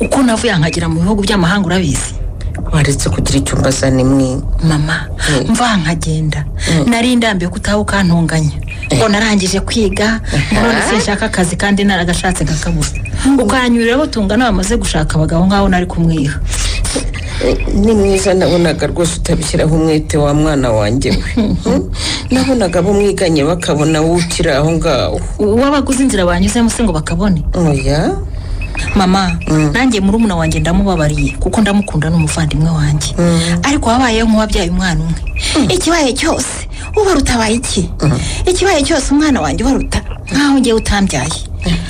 uko navuye nkagera mu bihugu by'amahanga urabizi waretse kugira icyo umbaza ni mwe mama mva nkagenda nari ndambiye ko utaha ukantunganya ngo narangije kwiga ngo none se nshaka akazi kandi naragashatse nkakabura ukanyurira butungana bamaze gushaka abagabo nk'aho nari kumwiha ni mwiza nabonaga rwose utabishyiraho umwete wa mwana wanjye we Mm? nabonaga abo mwiganye bakabona wowe ukiri aho ngaho uwabaguze inzira banyuzemo se ngo bakabone oya mama nanjye murumuna wanjye ndamubabariye kuko ndamukunda n'umuvandimwe wanjye ariko wabayeho nk'uwabyaye umwana umwe ikibaye cyose ubaruta abaye iki ikibaye cyose umwana wanjye ubaruta nkaho ngewe utambyaye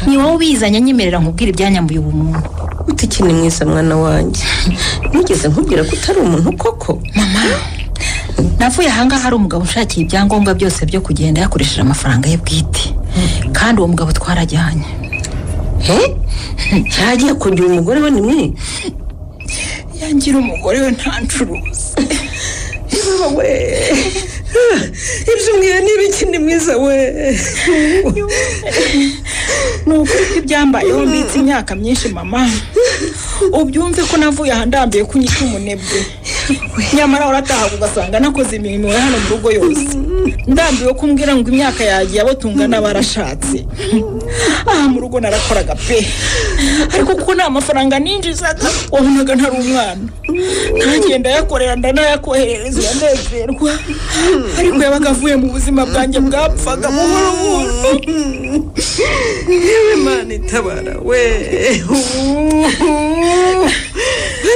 ni wowe ubizanye nyemerera nkubwira ibyanyambuye ubumuntu utikini mwiza mwana wanjye nigeze nkubwira ko utari umuntu koko mama navuye ahangaha hari umugabo ushakiye ibyangombwa byose byo kugenda yakoresheje amafaranga ye bwite kandi uwo mugabo twarajyanye yagiye kugira umugore we ni mwe yangira umugore we nta ncuruzi Niba we ibyo umbwira ni ibiki ni mwiza we ni ukuri ko ibyambayeho mbitse imyaka myinshi mama ubyumve ko navuye aha ndambiye ko unyita umunebwe nyamara uratahaga ugasanga nakoze imirimo ya hano mu rugo yose ndambiwe ko umbwira ngo imyaka yagiye abo tungana barashatse aha mu rugo narakoraga pe ariko kuko nta mafaranga ninjizaga wabonaga ntari umwana ntangiye ndayakorera ndanayakoherereza uranezerwa ariko yabaga avuye mu buzima bwanjye bwapfaga buhoro buhoro yewe mana itabara we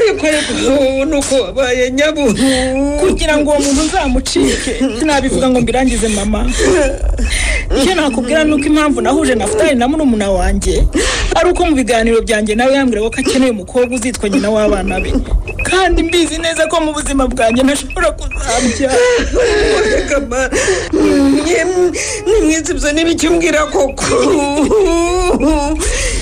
ariko ariko nuko wabaye nyabu kugira ngo uwo muntu nzamucike sinabivuga ngo mbirangize mama icyo nakubwira ni uko impamvu nahuje na futari na murumuna wanjye ari uko mu biganiro byanjye nawe yambwira ko akeneye umukobwa uzitwa nyina w'abana be kandi mbizi neza ko mu buzima bwanjye ntashobora kuzabyara ni mwiza ibyo ni ibiki umbwira koko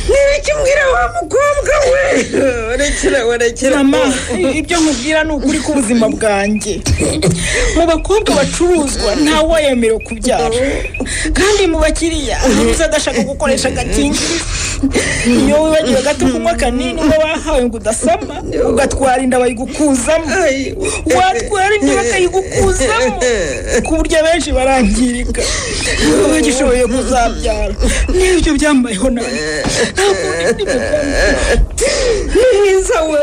ni ibiki umbwira wa mukobwa we rekera we rekera mama ibyo nkubwira ni ukuri k'ubuzima bwanjye mu bakobwa bacuruzwa ntawe yemerewe kubyara kandi mu bakiriya ntuzi adashaka gukoresha agakingirizo iyo wibagiwe gato kunywa kanini uba wahawe ngo udasama ugatwara inda bayigukuzamo watwara inda bakayigukuzamo ku buryo abenshi barangirika niba bagishoboye kuzabyara n'ibyo byambayeho nawe ntabwo ndi mwiza we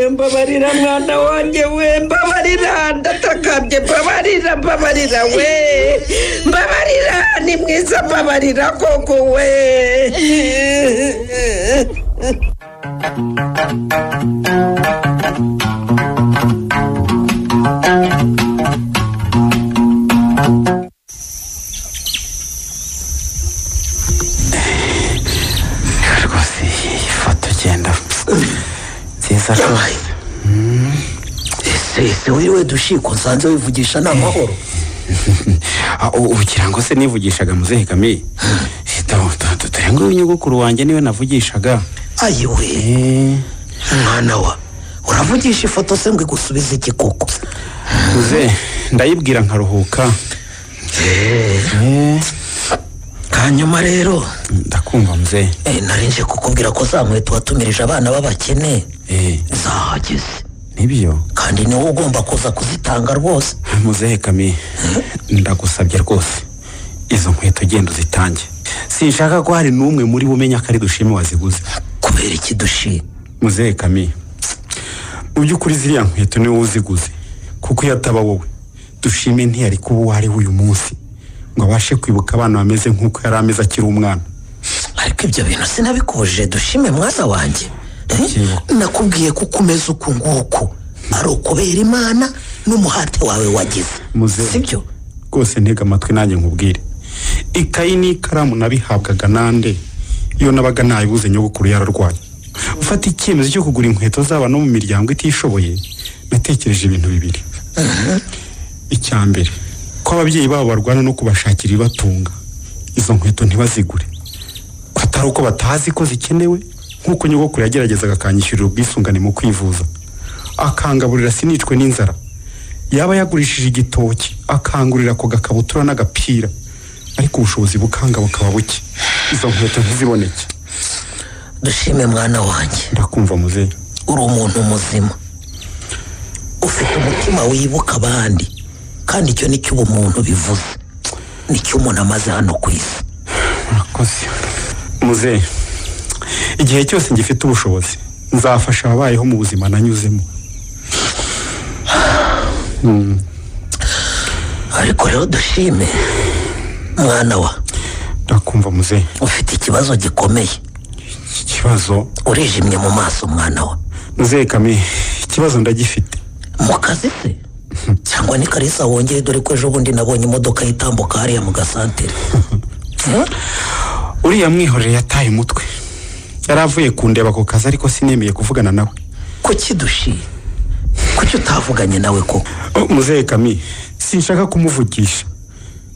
mbabarira mwana wanjye we mbabarira ndatakambye mbabarira mbabarira we mbabarira ni mwiza mbabarira koko we mwiza rwose ese ese wiriwe dushiko nsanze wivugisha nta mahoro ubu kirango se nivugishaga muzehe kame dore ngo nyogokuru wanjye niwe navugishaga ayiwe mwana wa uravugisha ifoto se ngo igusubize iki koko muzehe ndayibwira nkaruhuka hanyuma rero ndakumva muzehe eh, nari nje kukubwira ko za nkweto watumirije abana b'abakene zahageze nibyo kandi niwe ugomba kuza kuzitanga rwose muzehe kame ndagusabye rwose izo nkweto genda uzitange sinshaka ko hari n'umwe muri bo umenya ko ari dushime waziguze kubera iki dushime muzehe kame mu by'ukuri ziriya nkweto niwe uziguze kuko iyo ataba wowe dushime ntiyari kuba uwo ari we uyu munsi ngo abashe kwibuka abana bameze nk'uko yari ameze akiri umwana ariko ibyo bintu sinabikuje dushime mwana wanjye nakubwiye ko ukomeza uku nguku ari ukubera imana n'umuhate wawe wagize muzehe rwose ntega amatwi nanjye nkubwire ikayi n'ikaramu nabihabwaga nande iyo nabaga nayibuze nyogokuru yararwaye ufata icyemezo cyo kugura inkweto z'aba no mu miryango itishoboye natekereje ibintu bibiri icya mbere ko ababyeyi babo barwana no kubashakira ibibatunga izo nkweto ntibazigure ko atari uko batazi ko zikenewe nk'uko nyogokuru yageragezaga akanyishyurira ubwisungane mu kwivuza akangaburira sinicwe n'inzara yaba yagurishije igitoki akangurira ako gakabutura n'agapira ariko ubushobozi bukanga bukaba buke izo nkweto ntiziboneke dushime mwana wanjye ndakumva muzehe uri umuntu muzima ufite umutima wibuka abandi kandi icyo ni cyo ubumuntu bivuze nicyo umuntu amaze hano ku isi murakoze muzehe igihe cyose ngifite ubushobozi nzafasha ababayeho mu buzima nanyuzemo ariko rero dushime mwana wa ndakumva muzehe ufite ikibazo gikomeye ikibazo urijimye mu maso mwana wa muzehe kame ikibazo ndagifite mu kazi se cyangwa ni karisa wongere dore ko ejo bundi nabonye imodoka yitambuka hariya mu gasantere uriya mwihorere yataye umutwe yari avuye kundeba ako kazi ariko sinemeye kuvugana nawe kuki dushiye kuki utavuganye nawe koko muzehe kami sinshaka kumuvugisha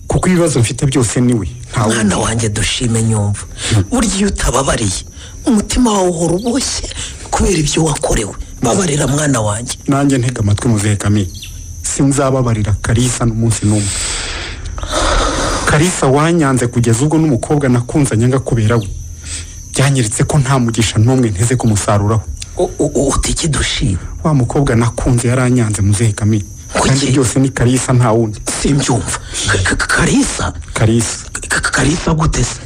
kuko ibibazo mfite byose niwe mwana wanjye dushime nyumva burya iyo utababariye umutima wawe uhora uboshye kubera ibyo wakorewe babarira mwana wanjye nanjye ntega amatwi muzehe kami sinzababarira karisa n'umunsi n'umwe karisa wanyanze kugeza ubwo n'umukobwa nakunzanye kubera we byanyiritse ko nta mugisha n'umwe nteze kumusaruraho uti iki dushima wa mukobwa nakunze yaranyanze muzehe kami kandi byose ni karisa nta wundi simbyumva karisa karisa karisa guteze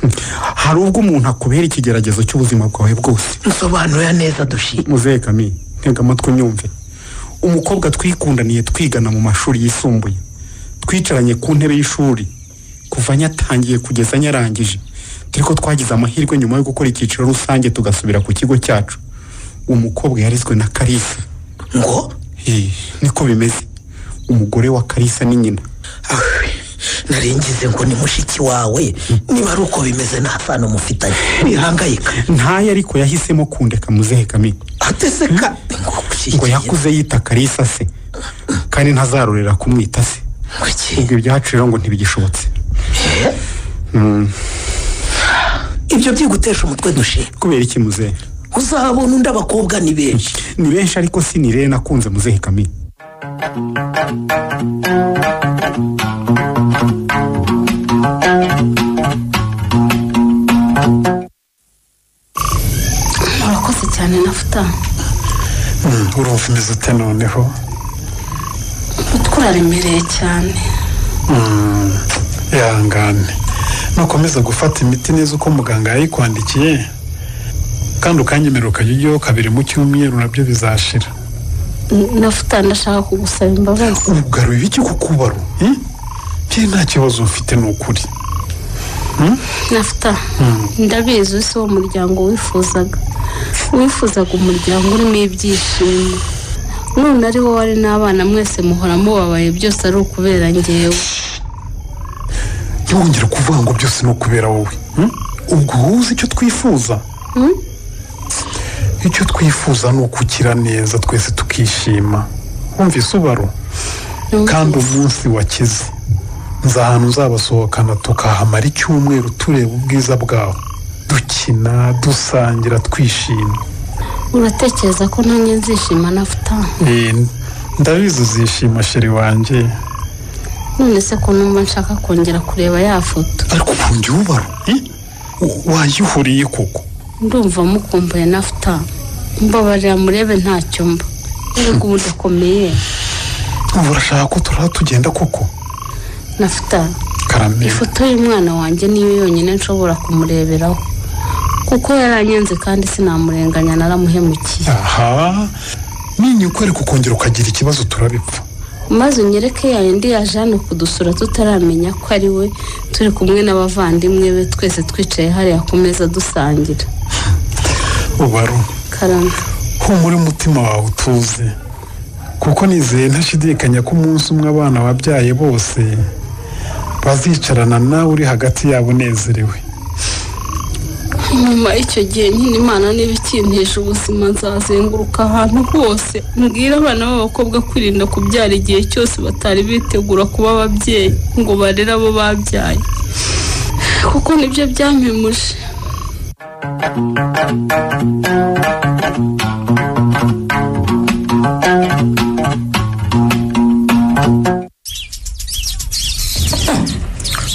hari ubwo umuntu akubera ikigeragezo cy'ubuzima bwawe bwose nsobanura neza dushima muzehe kami ntega amatwi unyumve umukobwa twikundaniye twigana mu mashuri yisumbuye twicaranye ku ntebe y'ishuri kuva nyatangiye kugeza nyarangije turi ko twagize amahirwe nyuma yo gukora icyiciro rusange tugasubira ku kigo cyacu umukobwa yarizwe na karisa ngo niko bimeze umugore wa karisa ni nyina nari ngize ngo ni mushiki wawe niba ari uko bimeze nta sano mufitanye ntihangayika ntayo ariko yahisemo kundeka muzehe kamini atese ka ngo yakuze yita karisa se kandi ntazarorera kumwita se ubwo ibyacu rero ngo ntibigishobotse ibyo byigutesha umutwe dushe kubera iki muzehe uzabona undi abakobwa ni benshi ni benshi ariko si ni rero nakunze muzehe kamini murakoze cyane nafuta urumva umeze ute noneho umutwe uraremereye cyane yangane nukomeza gufata imiti neza uko muganga yayikwandikiye kandi ukanyemerera ukajya ujyaho kabiri mu cyumweru nabyo bizashira nafuta ndashaka kugusaba imbabazi ugarura iki kukubaru bye nta kibazo mfite ni ukuri nafuta ndabizi uyu si wo muryango wifuzaga wifuzaga umuryango urimo ibyishimo none ari wowe ari n'abana mwese muhora mubabaye byose ari ukubera ngewe ntibongere kuvuga ngo byose ni ukubera wowe ubwo wowe uzi icyo twifuza icyo twifuza ni ukukira neza twese tukishima wumvise ubaro kandi umunsi wakize nzi ahantu nzabasohokana tukahamara icyumweru tureba ubwiza bwawe dukina dusangira twishimye uratekereza ko nanjye nzishima nafuta Eh, ndabizi uzishima sheri wanjye none se ko numva nshaka kongera kureba ya foto ariko ubundi ubaro wayihuriye koko ndumva mukumbuye nafuta mbabarira murebe ntacyo mba nubwo ubu ndakomeye ubu urashaka ko turaba tugenda koko nafuta karame ifoto y'umwana wanjye niyo yonyine nshobora kumureberaho kuko yaranyenze kandi sinamurenganya naramuhemukiye aha ninyikwereka ukongera ukagira ikibazo turabipfa maze unyereke ya yindi yaje hano kudusura tutaramenya ko ari we turi kumwe n'abavandimwe be twese twicaye hariya ku meza dusangira ubaro karame humura umutima wawe utuze kuko nizeye ntashidikanya ko umunsi umwe abana wabyaye bose bazicarana nawe uri hagati yabo unezerewe nyuma y'icyo gihe nyine imana niba ikintisha ubuzima nzazenguruka ahantu hose mbwira abana b'abakobwa kwirinda kubyara igihe cyose batari bitegura kuba ababyeyi ngo barere abo babyaye kuko nibyo byampemuje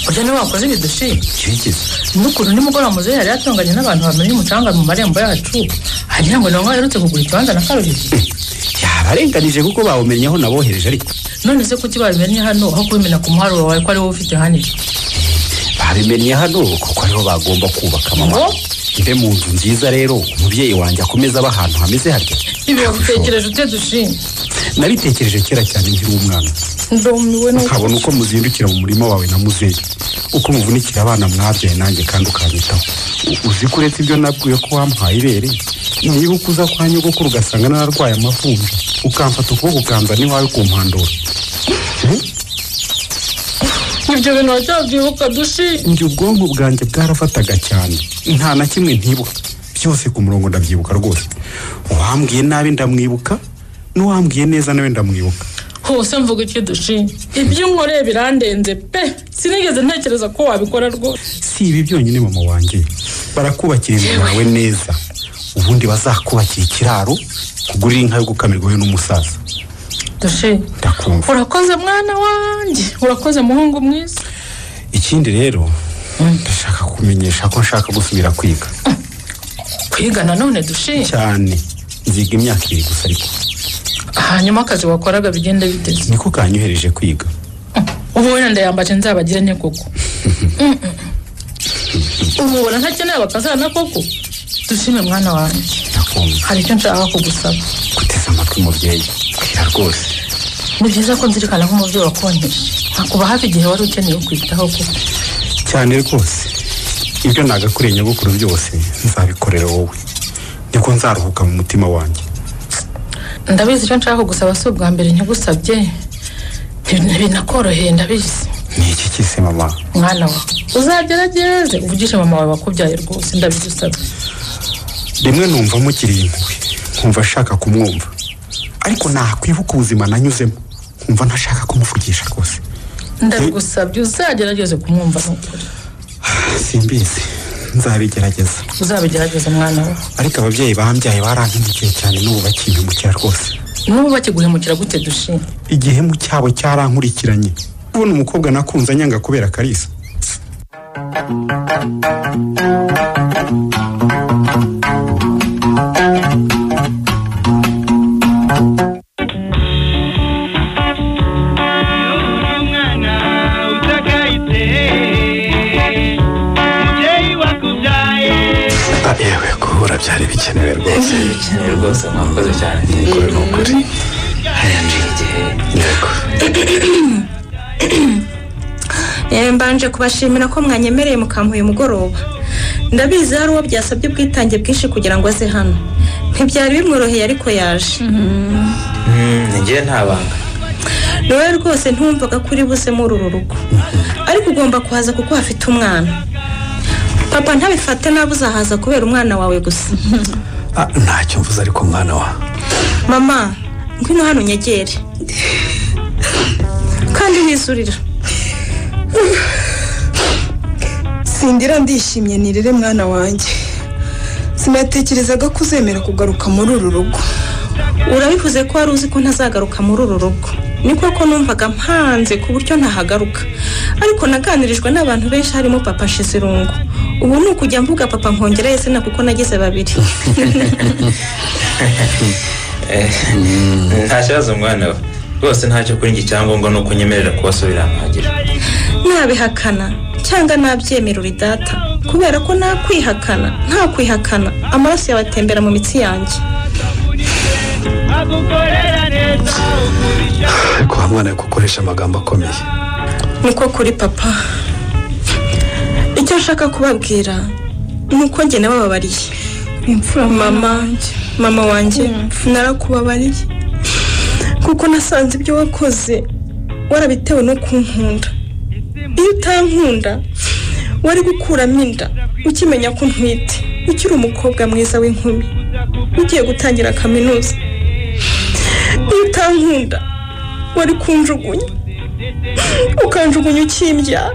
burya niba wakoze ibidushi n'ukuntu nimugoroba muzehe yari yatunganye n'abantu bamenye umucanga mu marembo yacu hagira ngo ntabwo aherutse kugura ikibanza na karuhije yabarenganije kuko bawumenyeho nabohereje ariko none se kuki babimennye hano aho kubimena ku muharuro wawe ko ariwo ufite hano babimennye hano kuko ariho bagomba kubaka mama mbe mu nzu nziza rero umubyeyi wanjye akomeza aba ahantu hameze harya ibi wabitekereje ute dushima nabitekereje kera cyane nkiri umwana ndumiwe n'uko ukabona uko muzindukira mu murima wawe na muzehe uko muvunikira abana mwabyaye nanjye kandi ukanyitaho U- uzi ko uretse ibyo nabwiwe ko wampaye ibere niba ukuza kwa nyogokuru ugasanga nararwaye amavunja ukamfata ukuboko ukanza n'iwawe kumpandura ibyo bintu wacyabyibuka dushi njye ubwonko bwanjye bwarafataga cyane nta na kimwe ntibuka byose ku murongo ndabyibuka rwose uwambwiye nabi ndamwibuka n'uwambwiye neza nawe ndamwibuka hose mvuga iki dushi ibyo unkoreye birandenze pe sinigeze ntekereza ko wabikora rwose si ibi byonyine mama wanjye barakubakira inzu yawe neza ubundi bazakubakira ikiraro kugurira inka yo gukamirwa wowe n'umusaza dushi ndakumva urakoze mwana wanjye urakoze muhungu mwiza ikindi rero ndashaka kumenyesha ko nshaka gusubira kwiga kwiga nanone dushi cyane nziga imyaka ibiri gusa ariko hanyuma akazi wakoraga bigenda biteze niko kanyohereje kwiga ubu wenda ndayambaje nzabagire ne koko Mm, mm, mm. ubu ubona ntakeneye abakazana koko dushime mwana wanjye hari icyo nshaka kugusaba guteze amatwi umubyeyi bwira rwose ni byiza ko nzirikana nk'umubyeyi wakonkeje nkakuba hafi igihe wari ukeneye kwitaho koko cyane rwose ibyo nagakoreye nyogokuru byose nzabikorera wowe niko nzaruhuka mu mutima wanjye ndabizi icyo nshaka kugusaba si ubwa mbere ntibusabye Bin- binakoroheye ndabizi ni iki kisi mama mwana wawe uzagerageze uvugishe mama wawe wakubyaye rwose ndabigusabye rimwe numva mukiri impuhwe nkumva nshaka kumwumva ariko nakwibuka ubuzima nanyuzemo nkumva ntashaka kumuvugisha rwose ndabigusabye uzagerageze kumwumva ni ukuri simbizi nzabigerageza uzabigerageze mwana wawe ariko ababyeyi bambyaye barankengukiye cyane n'ubu bakimpemukira rwose n'ubu bakiguhemukira gute dushima igihemu cyabo cyarankurikiranye kubona umukobwa nakunze anyanga kubera karisa yewe guhura byari bikenewe rwose bikenewe rwose mwakoze cyane ntinikore ni ukuri Eh, mbanje kubashimira ko mwanyemereye mukampa uyu mugoroba ndabizi hari uwo byasabye ubwitange bwinshi kugira ngo aze hano ntibyari bimworoheye ariko yaje ngewe nta banga ni wowe rwose ntumvaga ko uri buze muri uru rugo ariko ugomba kuhaza kuko hafite umwana papa ntabifate nabi uzahaza kubera umwana wawe gusa Ah, ntacyo mvuze ariko mwana wa mama ngwino hano unyegere kandi wisurira sindira ndishimye nirere mwana wanjye sinatekerezaga ko uzemera kugaruka muri uru rugo urabivuze ko wari uzi ko ntazagaruka muri uru rugo ni koko numvaga mpanze ku buryo ntahagaruka ariko naganirijwe n'abantu benshi harimo papa shizirungu ubu ni ukujya mvuga papa nkongera izina kuko nagize babiri nta kibazo mwana we rwose ntacyo kuri njye icyangombwa ni uko nyemerera kubasubira ahantu hagira nabihakana cyangwa nabyemera uri data kubera ko nakwihakana nta kwihakana amaraso yawe atembera mu mitsi yanjye ariko wa mwana we kukoresha amagambo akomeye niko kuri papa icyo nshaka kubabwira ni uko njye nabababariye imfura mama mama wanjye narakubabariye kuko nasanze ibyo wakoze warabitewe no kunkunda iyo utankunda wari gukuramo inda ukimenya ko ntwite ukiri umukobwa mwiza w'inkumi ugiye gutangira kaminuza iyo utankunda wari kunjugunya ukanjugunya ukimbyara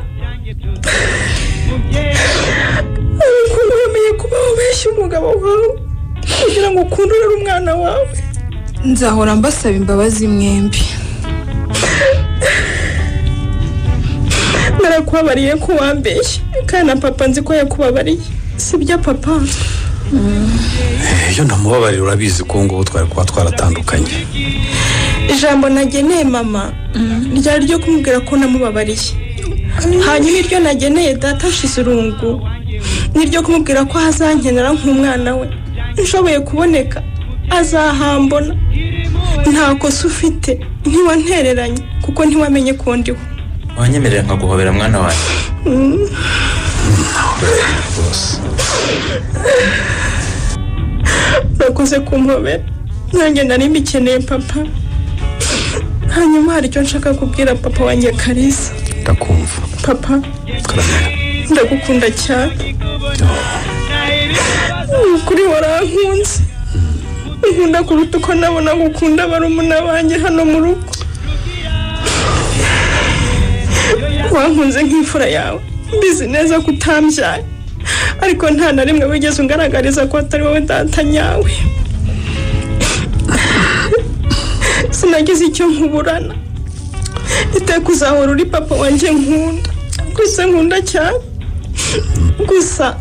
ariko wemeye kuba wabeshya umugabo wawe kugira ngo ukundurire umwana wawe nzahora mbasaba imbabazi mwembi narakubabariye ko wambeshye kandi na papa nzi ko yakubabariye sibyo papa Eh, iyo ntamubabarira urabizi ko ubu ngubu twari kuba twaratandukanye ijambo nageneye mama ryari ryo kumubwira ko namubabariye hanyuma iryo nageneye data shizirungu ni iryo kumubwira ko azankenera nk'umwana we nshoboye kuboneka azahambona nta kosa ufite ntiwantereranye kuko ntiwamenye ko ndiho wanyemerera nkaguhobera mwana wanjye Mm. rwose urakoze kumpobera nanjye nari mbikeneye papa hanyuma hari icyo nshaka kubwira papa wanjye karisa ndakumva papa ndagukunda cyane ni ukuri warankunze nkunda kuruta uko nabona gukunda barumuna banjye hano mu rugo wankunze nk'imfura yawe mbizi neza ko utambyaye ariko nta na rimwe wigeze ungaragariza ko atari wowe data nyawe sinagize icyo nkuburana iteka uzahora uri papa wanjye nkunda gusa nkunda cyane gusa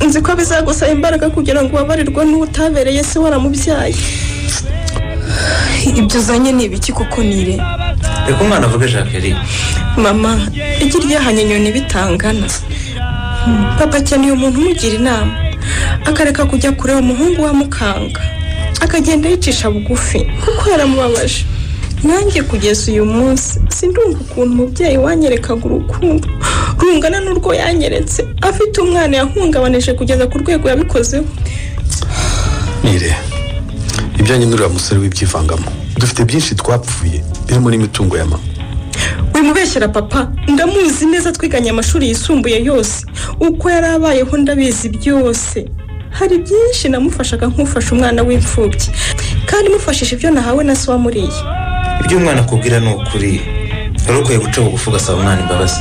nzi ko bizagusaba imbaraga kugira ngo ubabarirwe n'uwo utabereye se waramubyaye ibyo uzanye ni ibiki kuko nire reka umwana avuge jacqueline mama igi ryahanye inyoni bitangana Mm, papa akeneye umuntu umugira inama akareka kujya kureba umuhungu wa mukanga akagenda yicisha bugufi kuko yaramubabaje nanjye kugeza uyu munsi sindumva ukuntu umubyeyi wanyerekaga urukundo rungana n'urwo yanyeretse afite umwana yahungabanije kugeza ku rwego yabikozeho nire ibyo nyine uriya musore w'ibyivangamo dufite byinshi twapfuye birimo n'imitungo ya mama wimubeshyera papa ndamuzi neza twiganye amashuri yisumbuye yose uko yari abayeho ndabizi byose hari byinshi namufashaga nk'ufasha umwana w'imfubyi kandi mufashije ibyo nahawe na se wamuriye ibyo umwana akubwira ni ukuri wari ukwiye guca bugufi ugasaba umwana imbabazi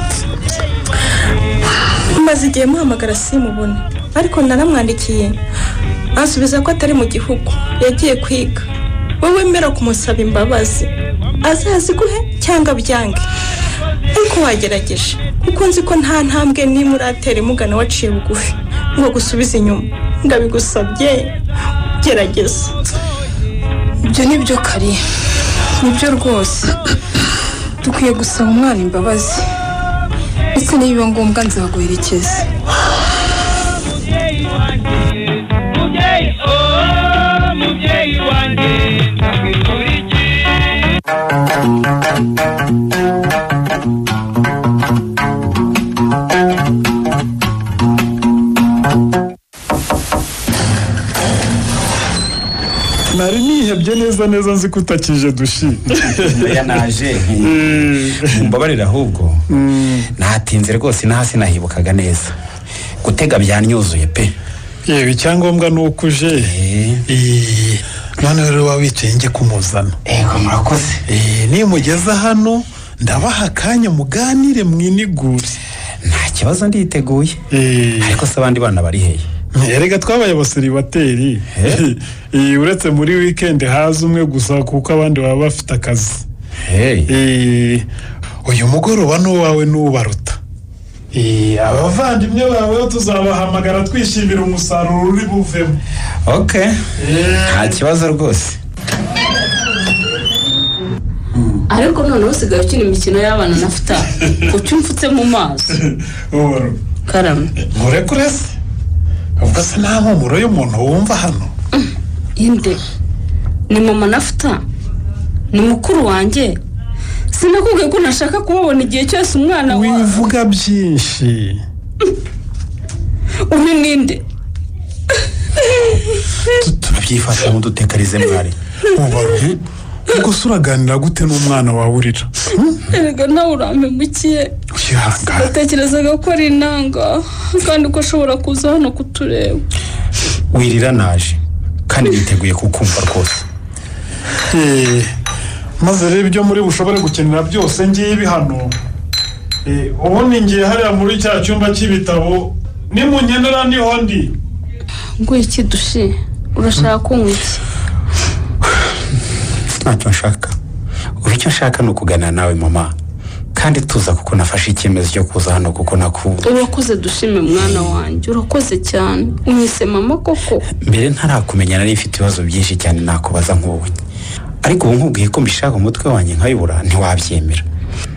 maze igihe muhamagara simubone ariko naramwandikiye ansubiza ko atari mu gihugu yagiye kwiga wowe mera kumusaba imbabazi azaziguhe cyangwa byange ariko wagerageje kuko nzi ko nta ntambwe nimwe uratera imugana waciye bugufi ngo gusubize inyuma ndabigusabye gerageza ibyo ni byo kari nibyo rwose dukwiye gusaba umwana imbabazi ndetse niba ngombwa nzaguherekeza nari nihebye neza neza nzi ko utakije dushi oya naje mumbabarire ahubwo natinze rwose ino hasi nahibukaga neza gutega byanyuzuye pe yewe icyangombwa ni uko uje Eh, none rero waba wicaye njye kumuzana yego murakoze nimugeza hano ndabaha akanya muganire mwinigure nta kibazo nditeguye ariko se abandi bana bari hehe erega twabaye abaseribateri Eh, uretse muri wikendi haza umwe gusa kuko abandi baba bafite akazi Eh, uyu mugoroba n'uwawe n'ubaruta Eh, abavandimwe bawe tuzabahamagara twishimira umusaruro uri buvemo ok nta kibazo rwose ariko noneho usigaye ukina imikino y'abana na futa kuki umfutse mu maso ubaruta karame murekure se ubwo se nta mpumuro y'umuntu wumva hano inde ni mama nafuta ni mukuru wanjye sinakubwiye ko ntashaka kumubona igihe cyose umwana wa wivuga byinshi uyu ninde turabyifasha nk'udutekarize mwari ubaruta ubwo se uraganira gute n'umwana wawe urira erega nawe urampemukiye natekerezaga ko ari inanga kandi ko ashobora kuza hano kutureba wirira naje kandi niteguye kukumva rwose Eh, maze rero ibyo muri bushobore gukenera byose ngibi hano Eh, ubu ni ngiye hariya muri cya cyumba cy'ibitabo nimunkenera niho ndi ngo iki dushe urashaka kunywa iki ntacyo nshaka ubu icyo nshaka ni ukuganira nawe mama kandi tuza kuko nafashe icyemezo cyo kuza hano kuko nakubu urakoze dushime mwana wanjye urakoze cyane unyise mama koko mbere ntarakumenya nari mfite ibibazo byinshi cyane nakubaza nk'ubonye ariko ubu nkubwiye ko mbishaka umutwe wanjye nkayibura ntiwabyemera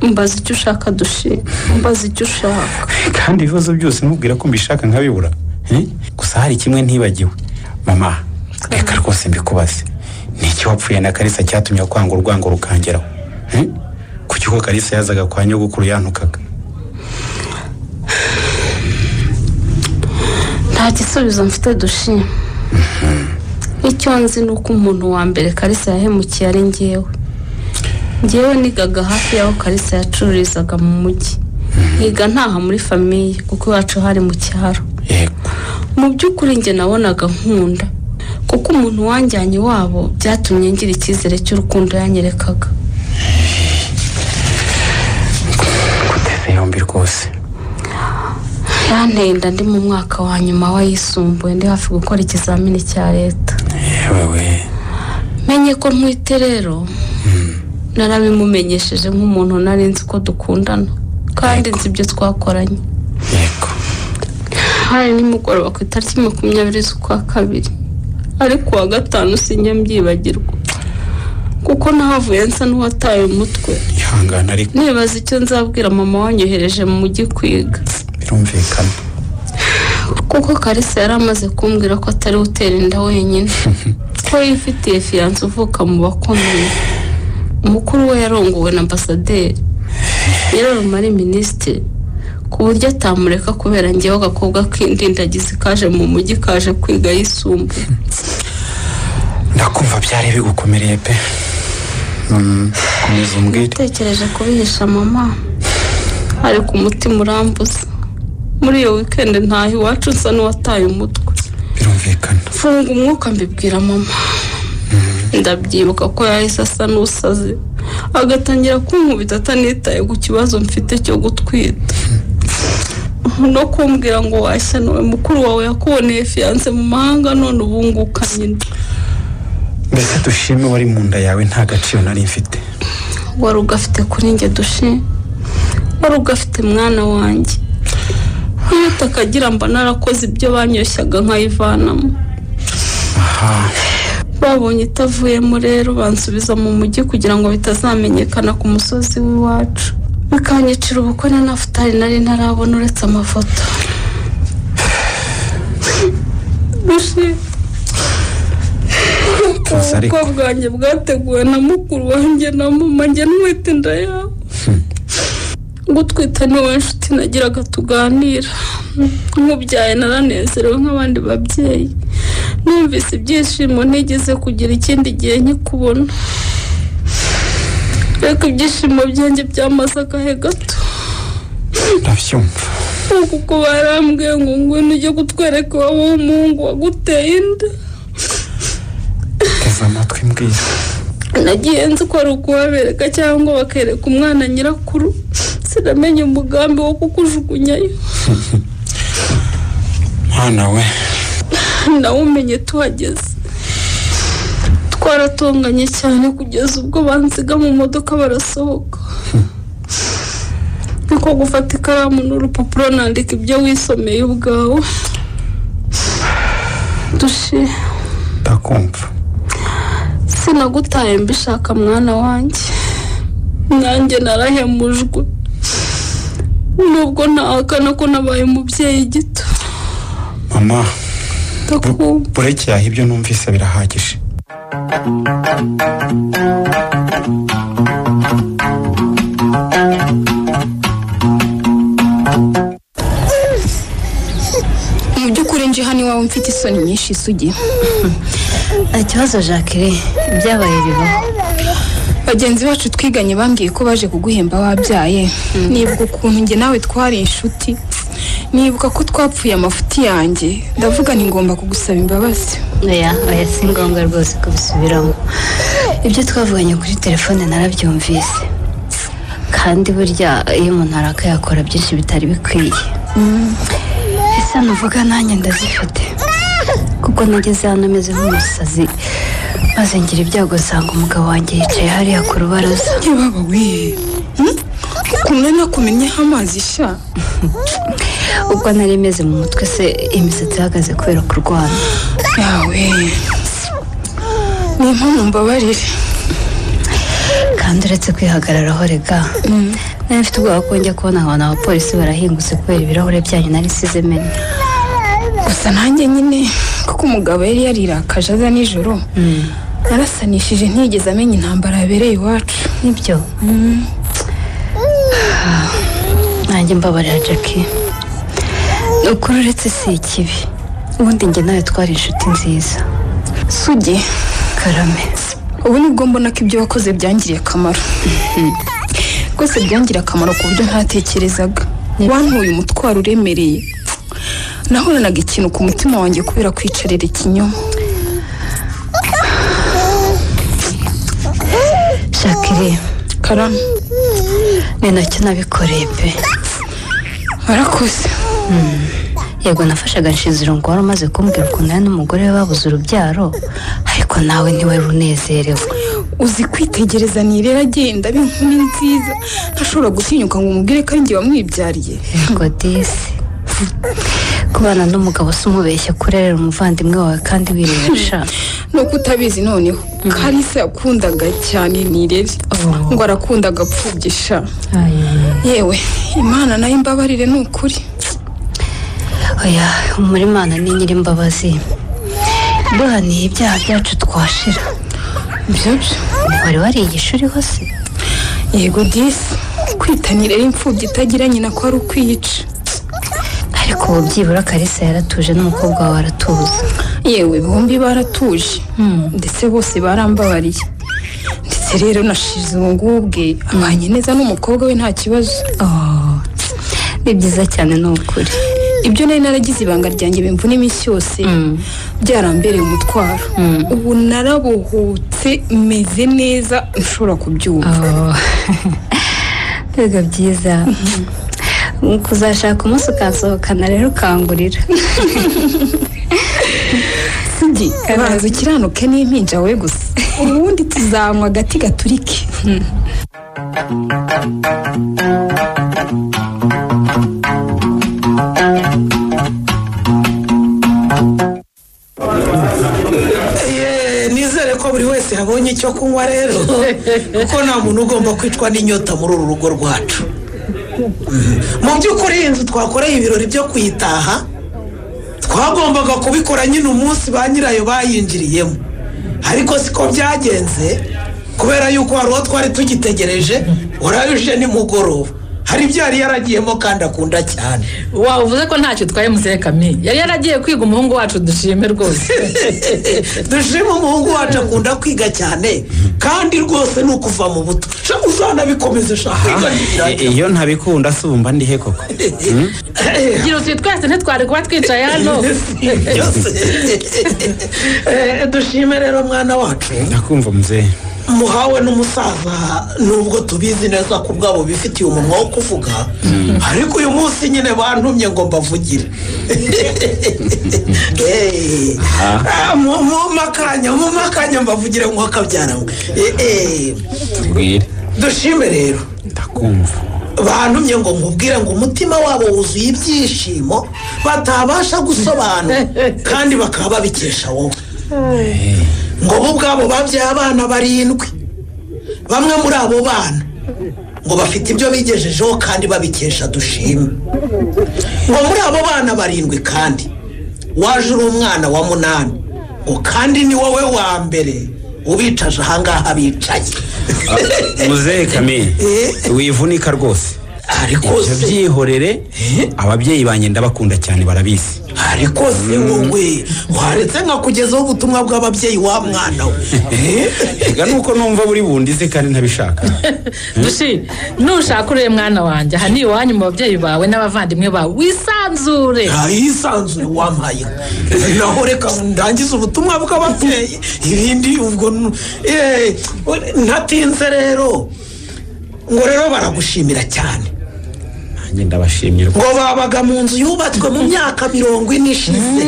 mbaza icyo ushaka dushe mbaza icyo ushaka kandi ibibazo byose nkubwira ko mbishaka nkabibura eh? gusa hari kimwe ntibagiwe mama reka rwose mbikubaze ni iki wapfuye na karisa cyatumye kwanga urwango rukangeraho eh? kuki ko karisa yazaga kwa nyogokuru yantukaga nta gisubizo mfite dushe icyo nzi ni uko umuntu wa mbere karisa yahemukiye ari ngewe ngewe nigaga hafi y'aho karisa yacururizaga mu mujyi nkiga ntaha muri famiye kuko iwacu hari mu cyaro mu by'ukuri njye nabonaga nkunda kuko umuntu wanjyanye iwabo byatumye ngira icyizere cy'urukundo yanyerekaga kuteze yombi rwose yanteye inda ndi mu mwaka wa nyuma w'ayisumbuye ndi hafi gukora ikizamini cya leta menye ko ntwite rero narabimumenyesheje nk'umuntu nari nzi ko dukundana kandi nzi ibyo twakoranye hari nimugoroba ku itariki makumyabiri z'ukwa kabiri ariko uwa gatanu sinjya mbyibagirwa kuko nahavuye nsa n'uwataye umutwe ihangana ariko nibaza icyo nzabwira mama wanyohereje mu mujyi kwiga birumvikana kuko karisa yari amaze kumbwira ko atari utera inda wenyine ko yifitiye fiyanse uvuka mu bakomeye umukuru we yarongowe na ambasaderi yararuma ari minisitiri ku buryo atamureka kubera ngewe agakobwa k'indindagizi kaje mu mujyi kaje kwiga yisumbuye ndakumva byari bigukomereye pe Mm, komeza umbwire natekereje kubihisha mama ariko umutima urambuza muri iyo wikendi ntaho iwacu nsa n'uwataye umutwe birumvikana mfunga umwuka mbibwira mama ndabyibuka ko yahise asa n'usaze agatangira kunkubita atanitaye ku kibazo mfite cyo gutwita no kumbwira ngo washya nawe mukuru wawe yakuboneye fiyanse mu mahanga none ubunguka nyine mbese dushime wari mu nda yawe nta gaciro nari mfite wari ugafite kuri njye dushe wari ugafite mwana wanjye iyo utakagira mba narakoze ibyo banyeshyaga nkayivanamo aha babonye itavuyemo rero bansubiza mu mujyi kugira ngo bitazamenyekana ku musozi w'iwacu bikanyicira ubukwe na futari nari ntarabona uretse amafoto dushe ubukwe bwanjye bwateguwe na mukuru wanjye na mama njye ntwite inda yawe gutwita niwe nshuti nagiraga tuganira nkubyaye naranezerewe nk'abandi babyeyi numvise ibyishimo ntigeze kugira ikindi gihe nkikubona reka ibyishimo byanjye byamaze agahe gato ndabyumva kuko barambwiye ngo ngwino ujye kutwereka iwabo w'umuhungu waguteye inda teze amatwi mbwira nagiye nzi ko ari ukuhabereka cyangwa bakereka umwana nyirakuru sinamenye umugambi wo kukujugunyayo mwana we nawumenye tuhageze twaratonganye cyane kugeza ubwo bansiga mu modoka barasohoka niko gufata ikaramu n'urupapuro nandika ibyo wisomeye ubwawe dushe ndakumva sinagutaye mbishaka mwana wanjye nanjye narahemujwe nubwo ntahakana ko nabaye umubyeyi gito mama ndakumva bureke yaha ibyo numvise birahagije mu by'ukuri nje hano iwawe mfite isoni nyinshi isugi nta kibazo jacqueline ibyabaye bibaho bagenzi bacu twiganye bambwiye ko baje kuguhemba wabyaye nibuka ukuntu njye nawe twari inshuti nibuka ko twapfuye amafuti yanjye ndavuga nti ngomba kugusaba imbabazi oya oya si ngombwa rwose kubisubiramo ibyo twavuganye kuri telefone narabyumvise kandi burya iyo umuntu arakaye akora byinshi bitari bikwiye ese nuvuga nanjye ndazifite kuko nageze hano ameze nk'umusazi maze ngira ibyago usanga umugabo wanjye yicaye hariya ku rubaraza ntibaba we kumwe nakumenyeho amazi sha ubwo nari meze mu mutwe se imisatsi ihagaze kubera kurwana yawe ni impamvu mbabarire kandi uretse kwihagararaho rega nari mfite ubwoba ko njya kubona abantu abapolisi barahingutse kubera ibirahure byanyu nari size menya gusa nanjye nyine kuko umugabo yari yarirakaje aza nijoro narasanishije ntiyigeze amenya intambara yabereye iwacu nibyo nanjye mbabarira jackie ni ukuri uretse si ikibi ubundi njye nawe twari inshuti nziza sugi karame ubu nibwo mbona ko ibyo wakoze byangiriye akamaro rwose byangiriye akamaro ku buryo ntatekerezaga wantuye umutwaro uremereye nahoranaga ikintu ku mutima wanjye kubera kwicarira ikinyoma jacqueline karame ni nacyo nabikoreye pe warakoze yego nafashaga nshizirungu wari umaze kumbwira ukuntu nawe n'umugore we babuze urubyaro ariko nawe ntiwari unezerewe uzi kwitegereza nirera agenda aba inkumi nziza ntashobora gutinyuka ngo umubwire ko ari njye wamwibyariye yego disi kubana n'umugabo si umubeshya kurerera umuvandimwe wawe kandi wirebesha ni uko utabizi noneho karisa yakundaga cyane nirere ngo arakunda agapfubgisha yewe imana nayo imbabarire ni ukuri oya muri imana ni nyirimbabazi duhaniye ibyaha byacu twashira byo byo wari warigisha uriho se yego disi kwita nirera imfubyi itagira nyina ko ari ukwiyica ariko ubu byibura karisa yaratuje n'umukobwa wawe aratuza yewe bombi baratuje ndetse bose barambabariye ndetse rero na shizungu ubwe abanye neza n'umukobwa we nta kibazo ni byiza cyane ni ukuri ibyo nari naragize ibanga ryanjye bimvuna iminsi yose byarambereye umutwaro ubu narabohotse meze neza nshobora kubyumva mbega byiza kuzashaka umunsi ukasohokana rero ukangurira sibyi baza ukiranuke n'impinja we gusa ubundi tuzanywa agati gaturike Eh, nizere ko buri wese yabonye icyo kunywa rero kuko nta muntu ugomba kwicwa n'inyota muri uru rugo rwacu Mm. mu by'ukuri iyi nzu twakoreye ibirori byo kuyitaha twagombaga kubikora nyine umunsi ba nyirayo bayinjiriyemo ariko siko byagenze kubera yuko hari uwo twari tugitegereje warayuje nimugoroba hari ibyo yari yaragiyemo kandi akunda cyane wawe uvuze ko ntacyo utwaye musere kamere yari yaragiye kwiga umuhungu wacu dushime rwose dushima umuhungu wacu akunda kwiga cyane kandi rwose ni ukuva mu buto sha uzanabikomeze sha kwiga Eh, iyo ntabikunda se ubu mba ndihe koko Hmm? gira uti twese ntitwari kuba twicaye hano Eh, dushime rero mwana wacu ndakumva muzehe muhawe n'umusaza nubwo tubizi neza ku bwabo bifitiye umunwa wo kuvuga ariko uyu munsi nyine bantumye ngo mbavugire Eh, ah, mu- mu- mu makanya mu makanya mbavugire ngo akabyaramwe tubwire dushime rero ndakumva bantumye ngo nkubwire ngo umutima wabo wuzuye ibyishimo batabasha gusobanura kandi bakaba babikesha wowe ngo bo ubwabo babyaye abana barindwi bamwe muri abo bana ngo bafite ibyo bigejejeho kandi babikesha dushima ngo muri abo bana barindwi kandi waje uri umwana wa munani ngo kandi ni wowe wa mbere ubicaje ahangaha bicaye muzehe kamere wivunika rwose ariko ibyo byihorere ababyeyi banjye ndabakunda cyane barabizi ariko se wowe waretse nkakugezaho ubutumwa bw'ababyeyi wa mwana we reka nuko numva buri bundize kandi ntabishaka dushi nushaka urebe mwana wanjye aha ni iwanyu mu babyeyi bawe n'abavandimwe bawe wisanzure ahisanzuye wampaye inka. naho reka ndangize ubutumwa bw'ababyeyi ibindi ubwo nu- eh, ntatinze rero ngo rero baragushimira cyane nanjye ndabashimye ngo babaga mu nzu yubatswe mu myaka mirongo ine ishize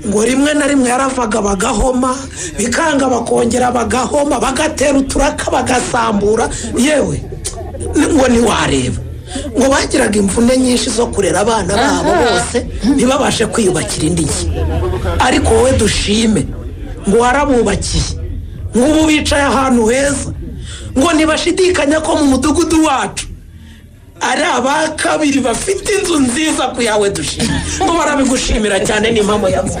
ngo rimwe na rimwe yaravaga bagahoma bikanga bakongera bagahoma bagatera uturaka bagasambura yewe ngo ntiwareba ngo bagiraga imvune nyinshi zo kurera abana babo Aha. bose ntibabashe kwiyubakira indi nzu ariko wowe dushime ngo warabubakiye nk'ubu bicaye ahantu heza ngo ntibashidikanya ko mu mudugudu wacu ari aba kabiri bafite inzu nziza ku yawe dushima ngo barabigushimira cyane ni impamo yavuze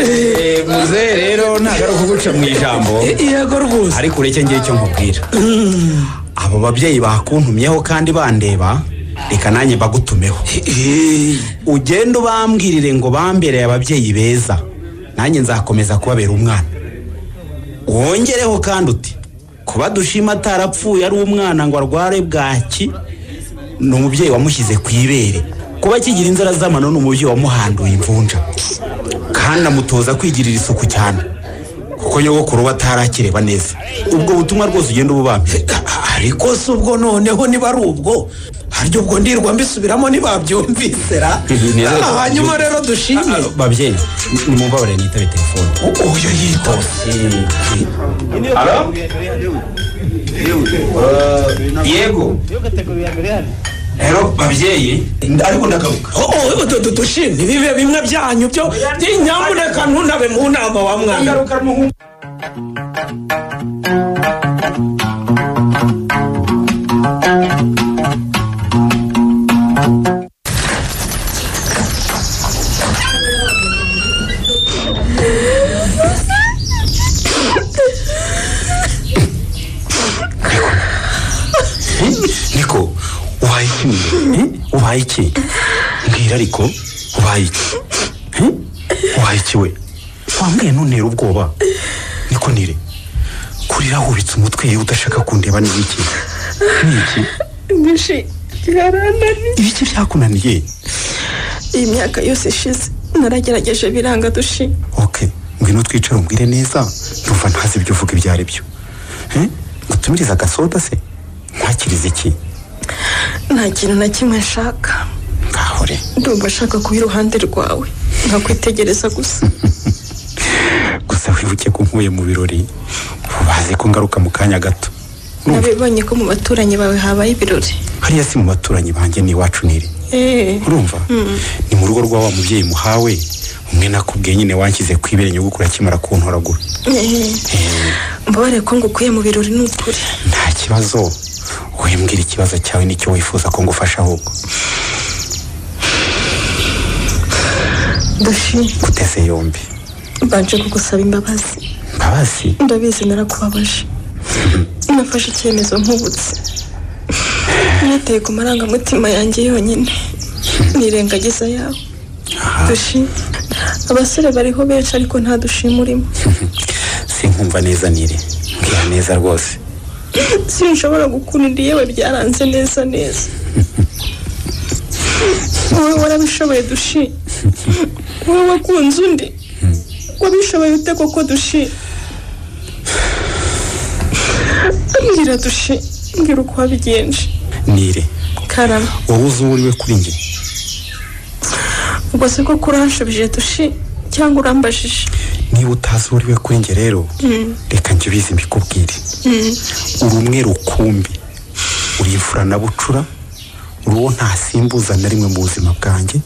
Eh, muzehe rero ntabwo ari ukuguca mu ijambo yego rwose ariko ureke ngira icyo nkubwira abo babyeyi bakuntumyeho kandi bandeba reka nanjye bagutumeho ugenda ubambwirire ngo bambereye ababyeyi beza nanjye nzakomeza kubabera umwana wongereho kandi uti kuba dushima atarapfuye ari umwana ngo arware bwaki ni umubyeyi wamushyize ku ibere kuba akigira inzara z'amano ni umubyeyi wamuhanduye imvunja kandi amutoza kwigirira isuku cyane kuko nyogokuru we atarakireba neza ubwo butumwa rwose ugenda ububambye ariko si ubwo noneho niba ari ubwo harya ubwo ndirwa mbisubiramo ntibabyumvise ra Ah, hanyuma rero dushimye babyeyi nimumbabarire nitabe telefone uyu yitaba Alo? yego rero babyeyi ariko ndagaruka dushimye bibe bimwe byanyu byo nyamuneka ntunabe mu nama wa mwana niko ubaye iki mwira ubaye iki mbwira ariko ubaye iki Eh? ubaye iki we wambwiye ntuntera ubwoba niko nire kurira wubitse umutwe yewe udashaka kundeba ni iki ni iki Bishi, byarananiye. ibiki byakunaniye Iyi myaka yose ishize naragerageje biranga dushi. ngwino twicare umbwire neza ndumva ntazi ibyo uvuga ibyo ari byo Eh? ngutumirize agasoda se ntakirize iki Nta kintu na kimwe nshaka. Ngahure. Ndumva nshaka kuba iruhande rwawe. Nkakwitegereza gusa. gusa wibuke ko nkuye mu birori bazi ko ngaruka mu kanya gato Nabibonye ko mu baturanyi bawe habaye ibirori. hariya si mu baturanyi banjye n'iwacu niri Eh. urumva Mm. ni mu rugo rwa wa mubyeyi muhawe umwe nakubwiye nyine wanshyize kwibere nyogokuru akimara kuntoragura Eh. Mbabare ko ngukuye mu birori ni ukuri. nta kibazo wowe mbwira ikibazo cyawe nicyo wifuza ko ngufasha ahubwo Dushi. guteze yombi mbanje kugusaba imbabazi mbabazi ndabizi narakubabaje nafashe icyemezo nkubutse niteye ku marangamutima yanjye yonyine nirengagiza yawe dushi abasore bariho benshi ariko nta dushima urimo sinkumva neza nire mbwira neza rwose sinshobora gukunda yewe byaranze neza neza wowe warabishoboye dushi wowe wakunze undi wabishoboye ute koko dushi mbwira dushi mbwira uko wabigenje nire karama wowe uzi uwo uriwe kuri njye ubwo se koko uranshubije dushi cyangwa urambajije niba utazi uwo uriwe kuri njye rero Mm, reka njye ubizi mbikubwire mm. uri umwe rukumbi uri imfura na bucura uri uwo ntasimbuza na rimwe mu buzima bwanjye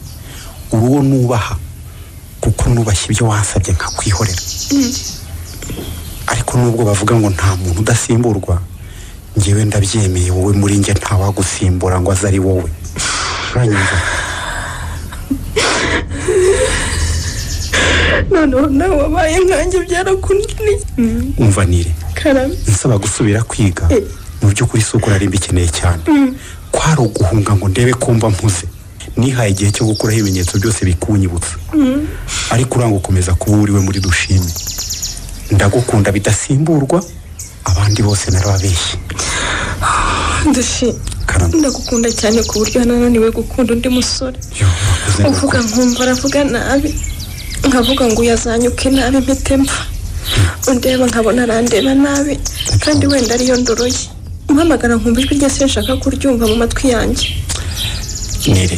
uri uwo nubaha kuko nubashye ibyo wasabye nkakwihorera ariko nubwo bavuga ngo nta muntu udasimburwa ngewe ndabyemeye wowe muri njye ntawagusimbura ngo aze ari wowe uranyumva noneho nawe wabaye nkanjye byarakunaniye Mm, umva nire karame nsaba gusubira kwiga mu by'ukuri si uko nari mbikeneye cyane Mm, kwari uguhunga ngo ndebe kumva mpuze nihaye igihe cyo gukuraho ibimenyetso byose bikunyibutsa mm. ariko uranga ukomeza kuba uriwe muri dushime ndagukunda bidasimburwa abandi bose narababeshye dushi ndagukunda cyane ku buryo nananiwe gukunda undi musore uvuga nkumva aravuga nabi nkavuga ngo uyazanyuke nabi mpite mva undeba nkabona arandeba nabi kandi wenda ariyo ndoro ye mpamagara nkumva ijwi rye sinshaka kuryumva mu matwi yanjye nire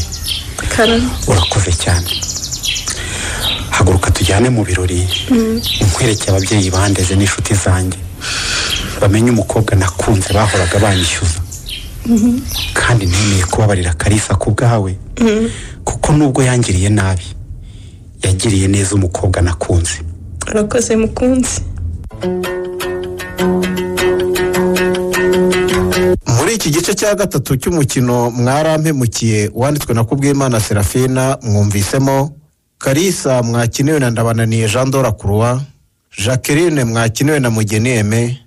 karame urakoze cyane haguruka tujyane mu birori Mm. nkwereke ababyeyi bandeze n'inshuti zanjye bamenye umukobwa nakunze bahoraga banyishyuza Mhm. kandi nemeye kubabarira karisa ku bwawe Mm. kuko nubwo yangiriye nabi yagiriye neza umukobwa nakunze urakoze mukunzi muri iki gice cya gatatu cy'umukino mwarampemukiye wanditswe na kubwimana serafina mwumvisemo karisa mwakiniwe na ndabananiye jean dora croix jacqueline mwakiniwe na mugeni eme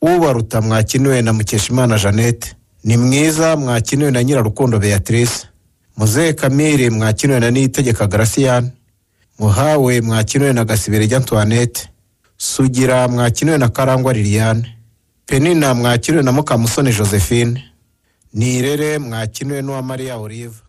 ubaruta mwakiniwe na mukeshimana jeannette ni mwiza mwakiniwe na nyirarukundo beatrice muzehe kamire mwakiniwe na niyitegeka garasiyani muhawe mwakiniwe na gasiberejya antoinette sugira mwakiniwe na karangwa liliane penina mwakiriwe na mukamusoni josephine nirere mwakiniwe n'uwa mariya olive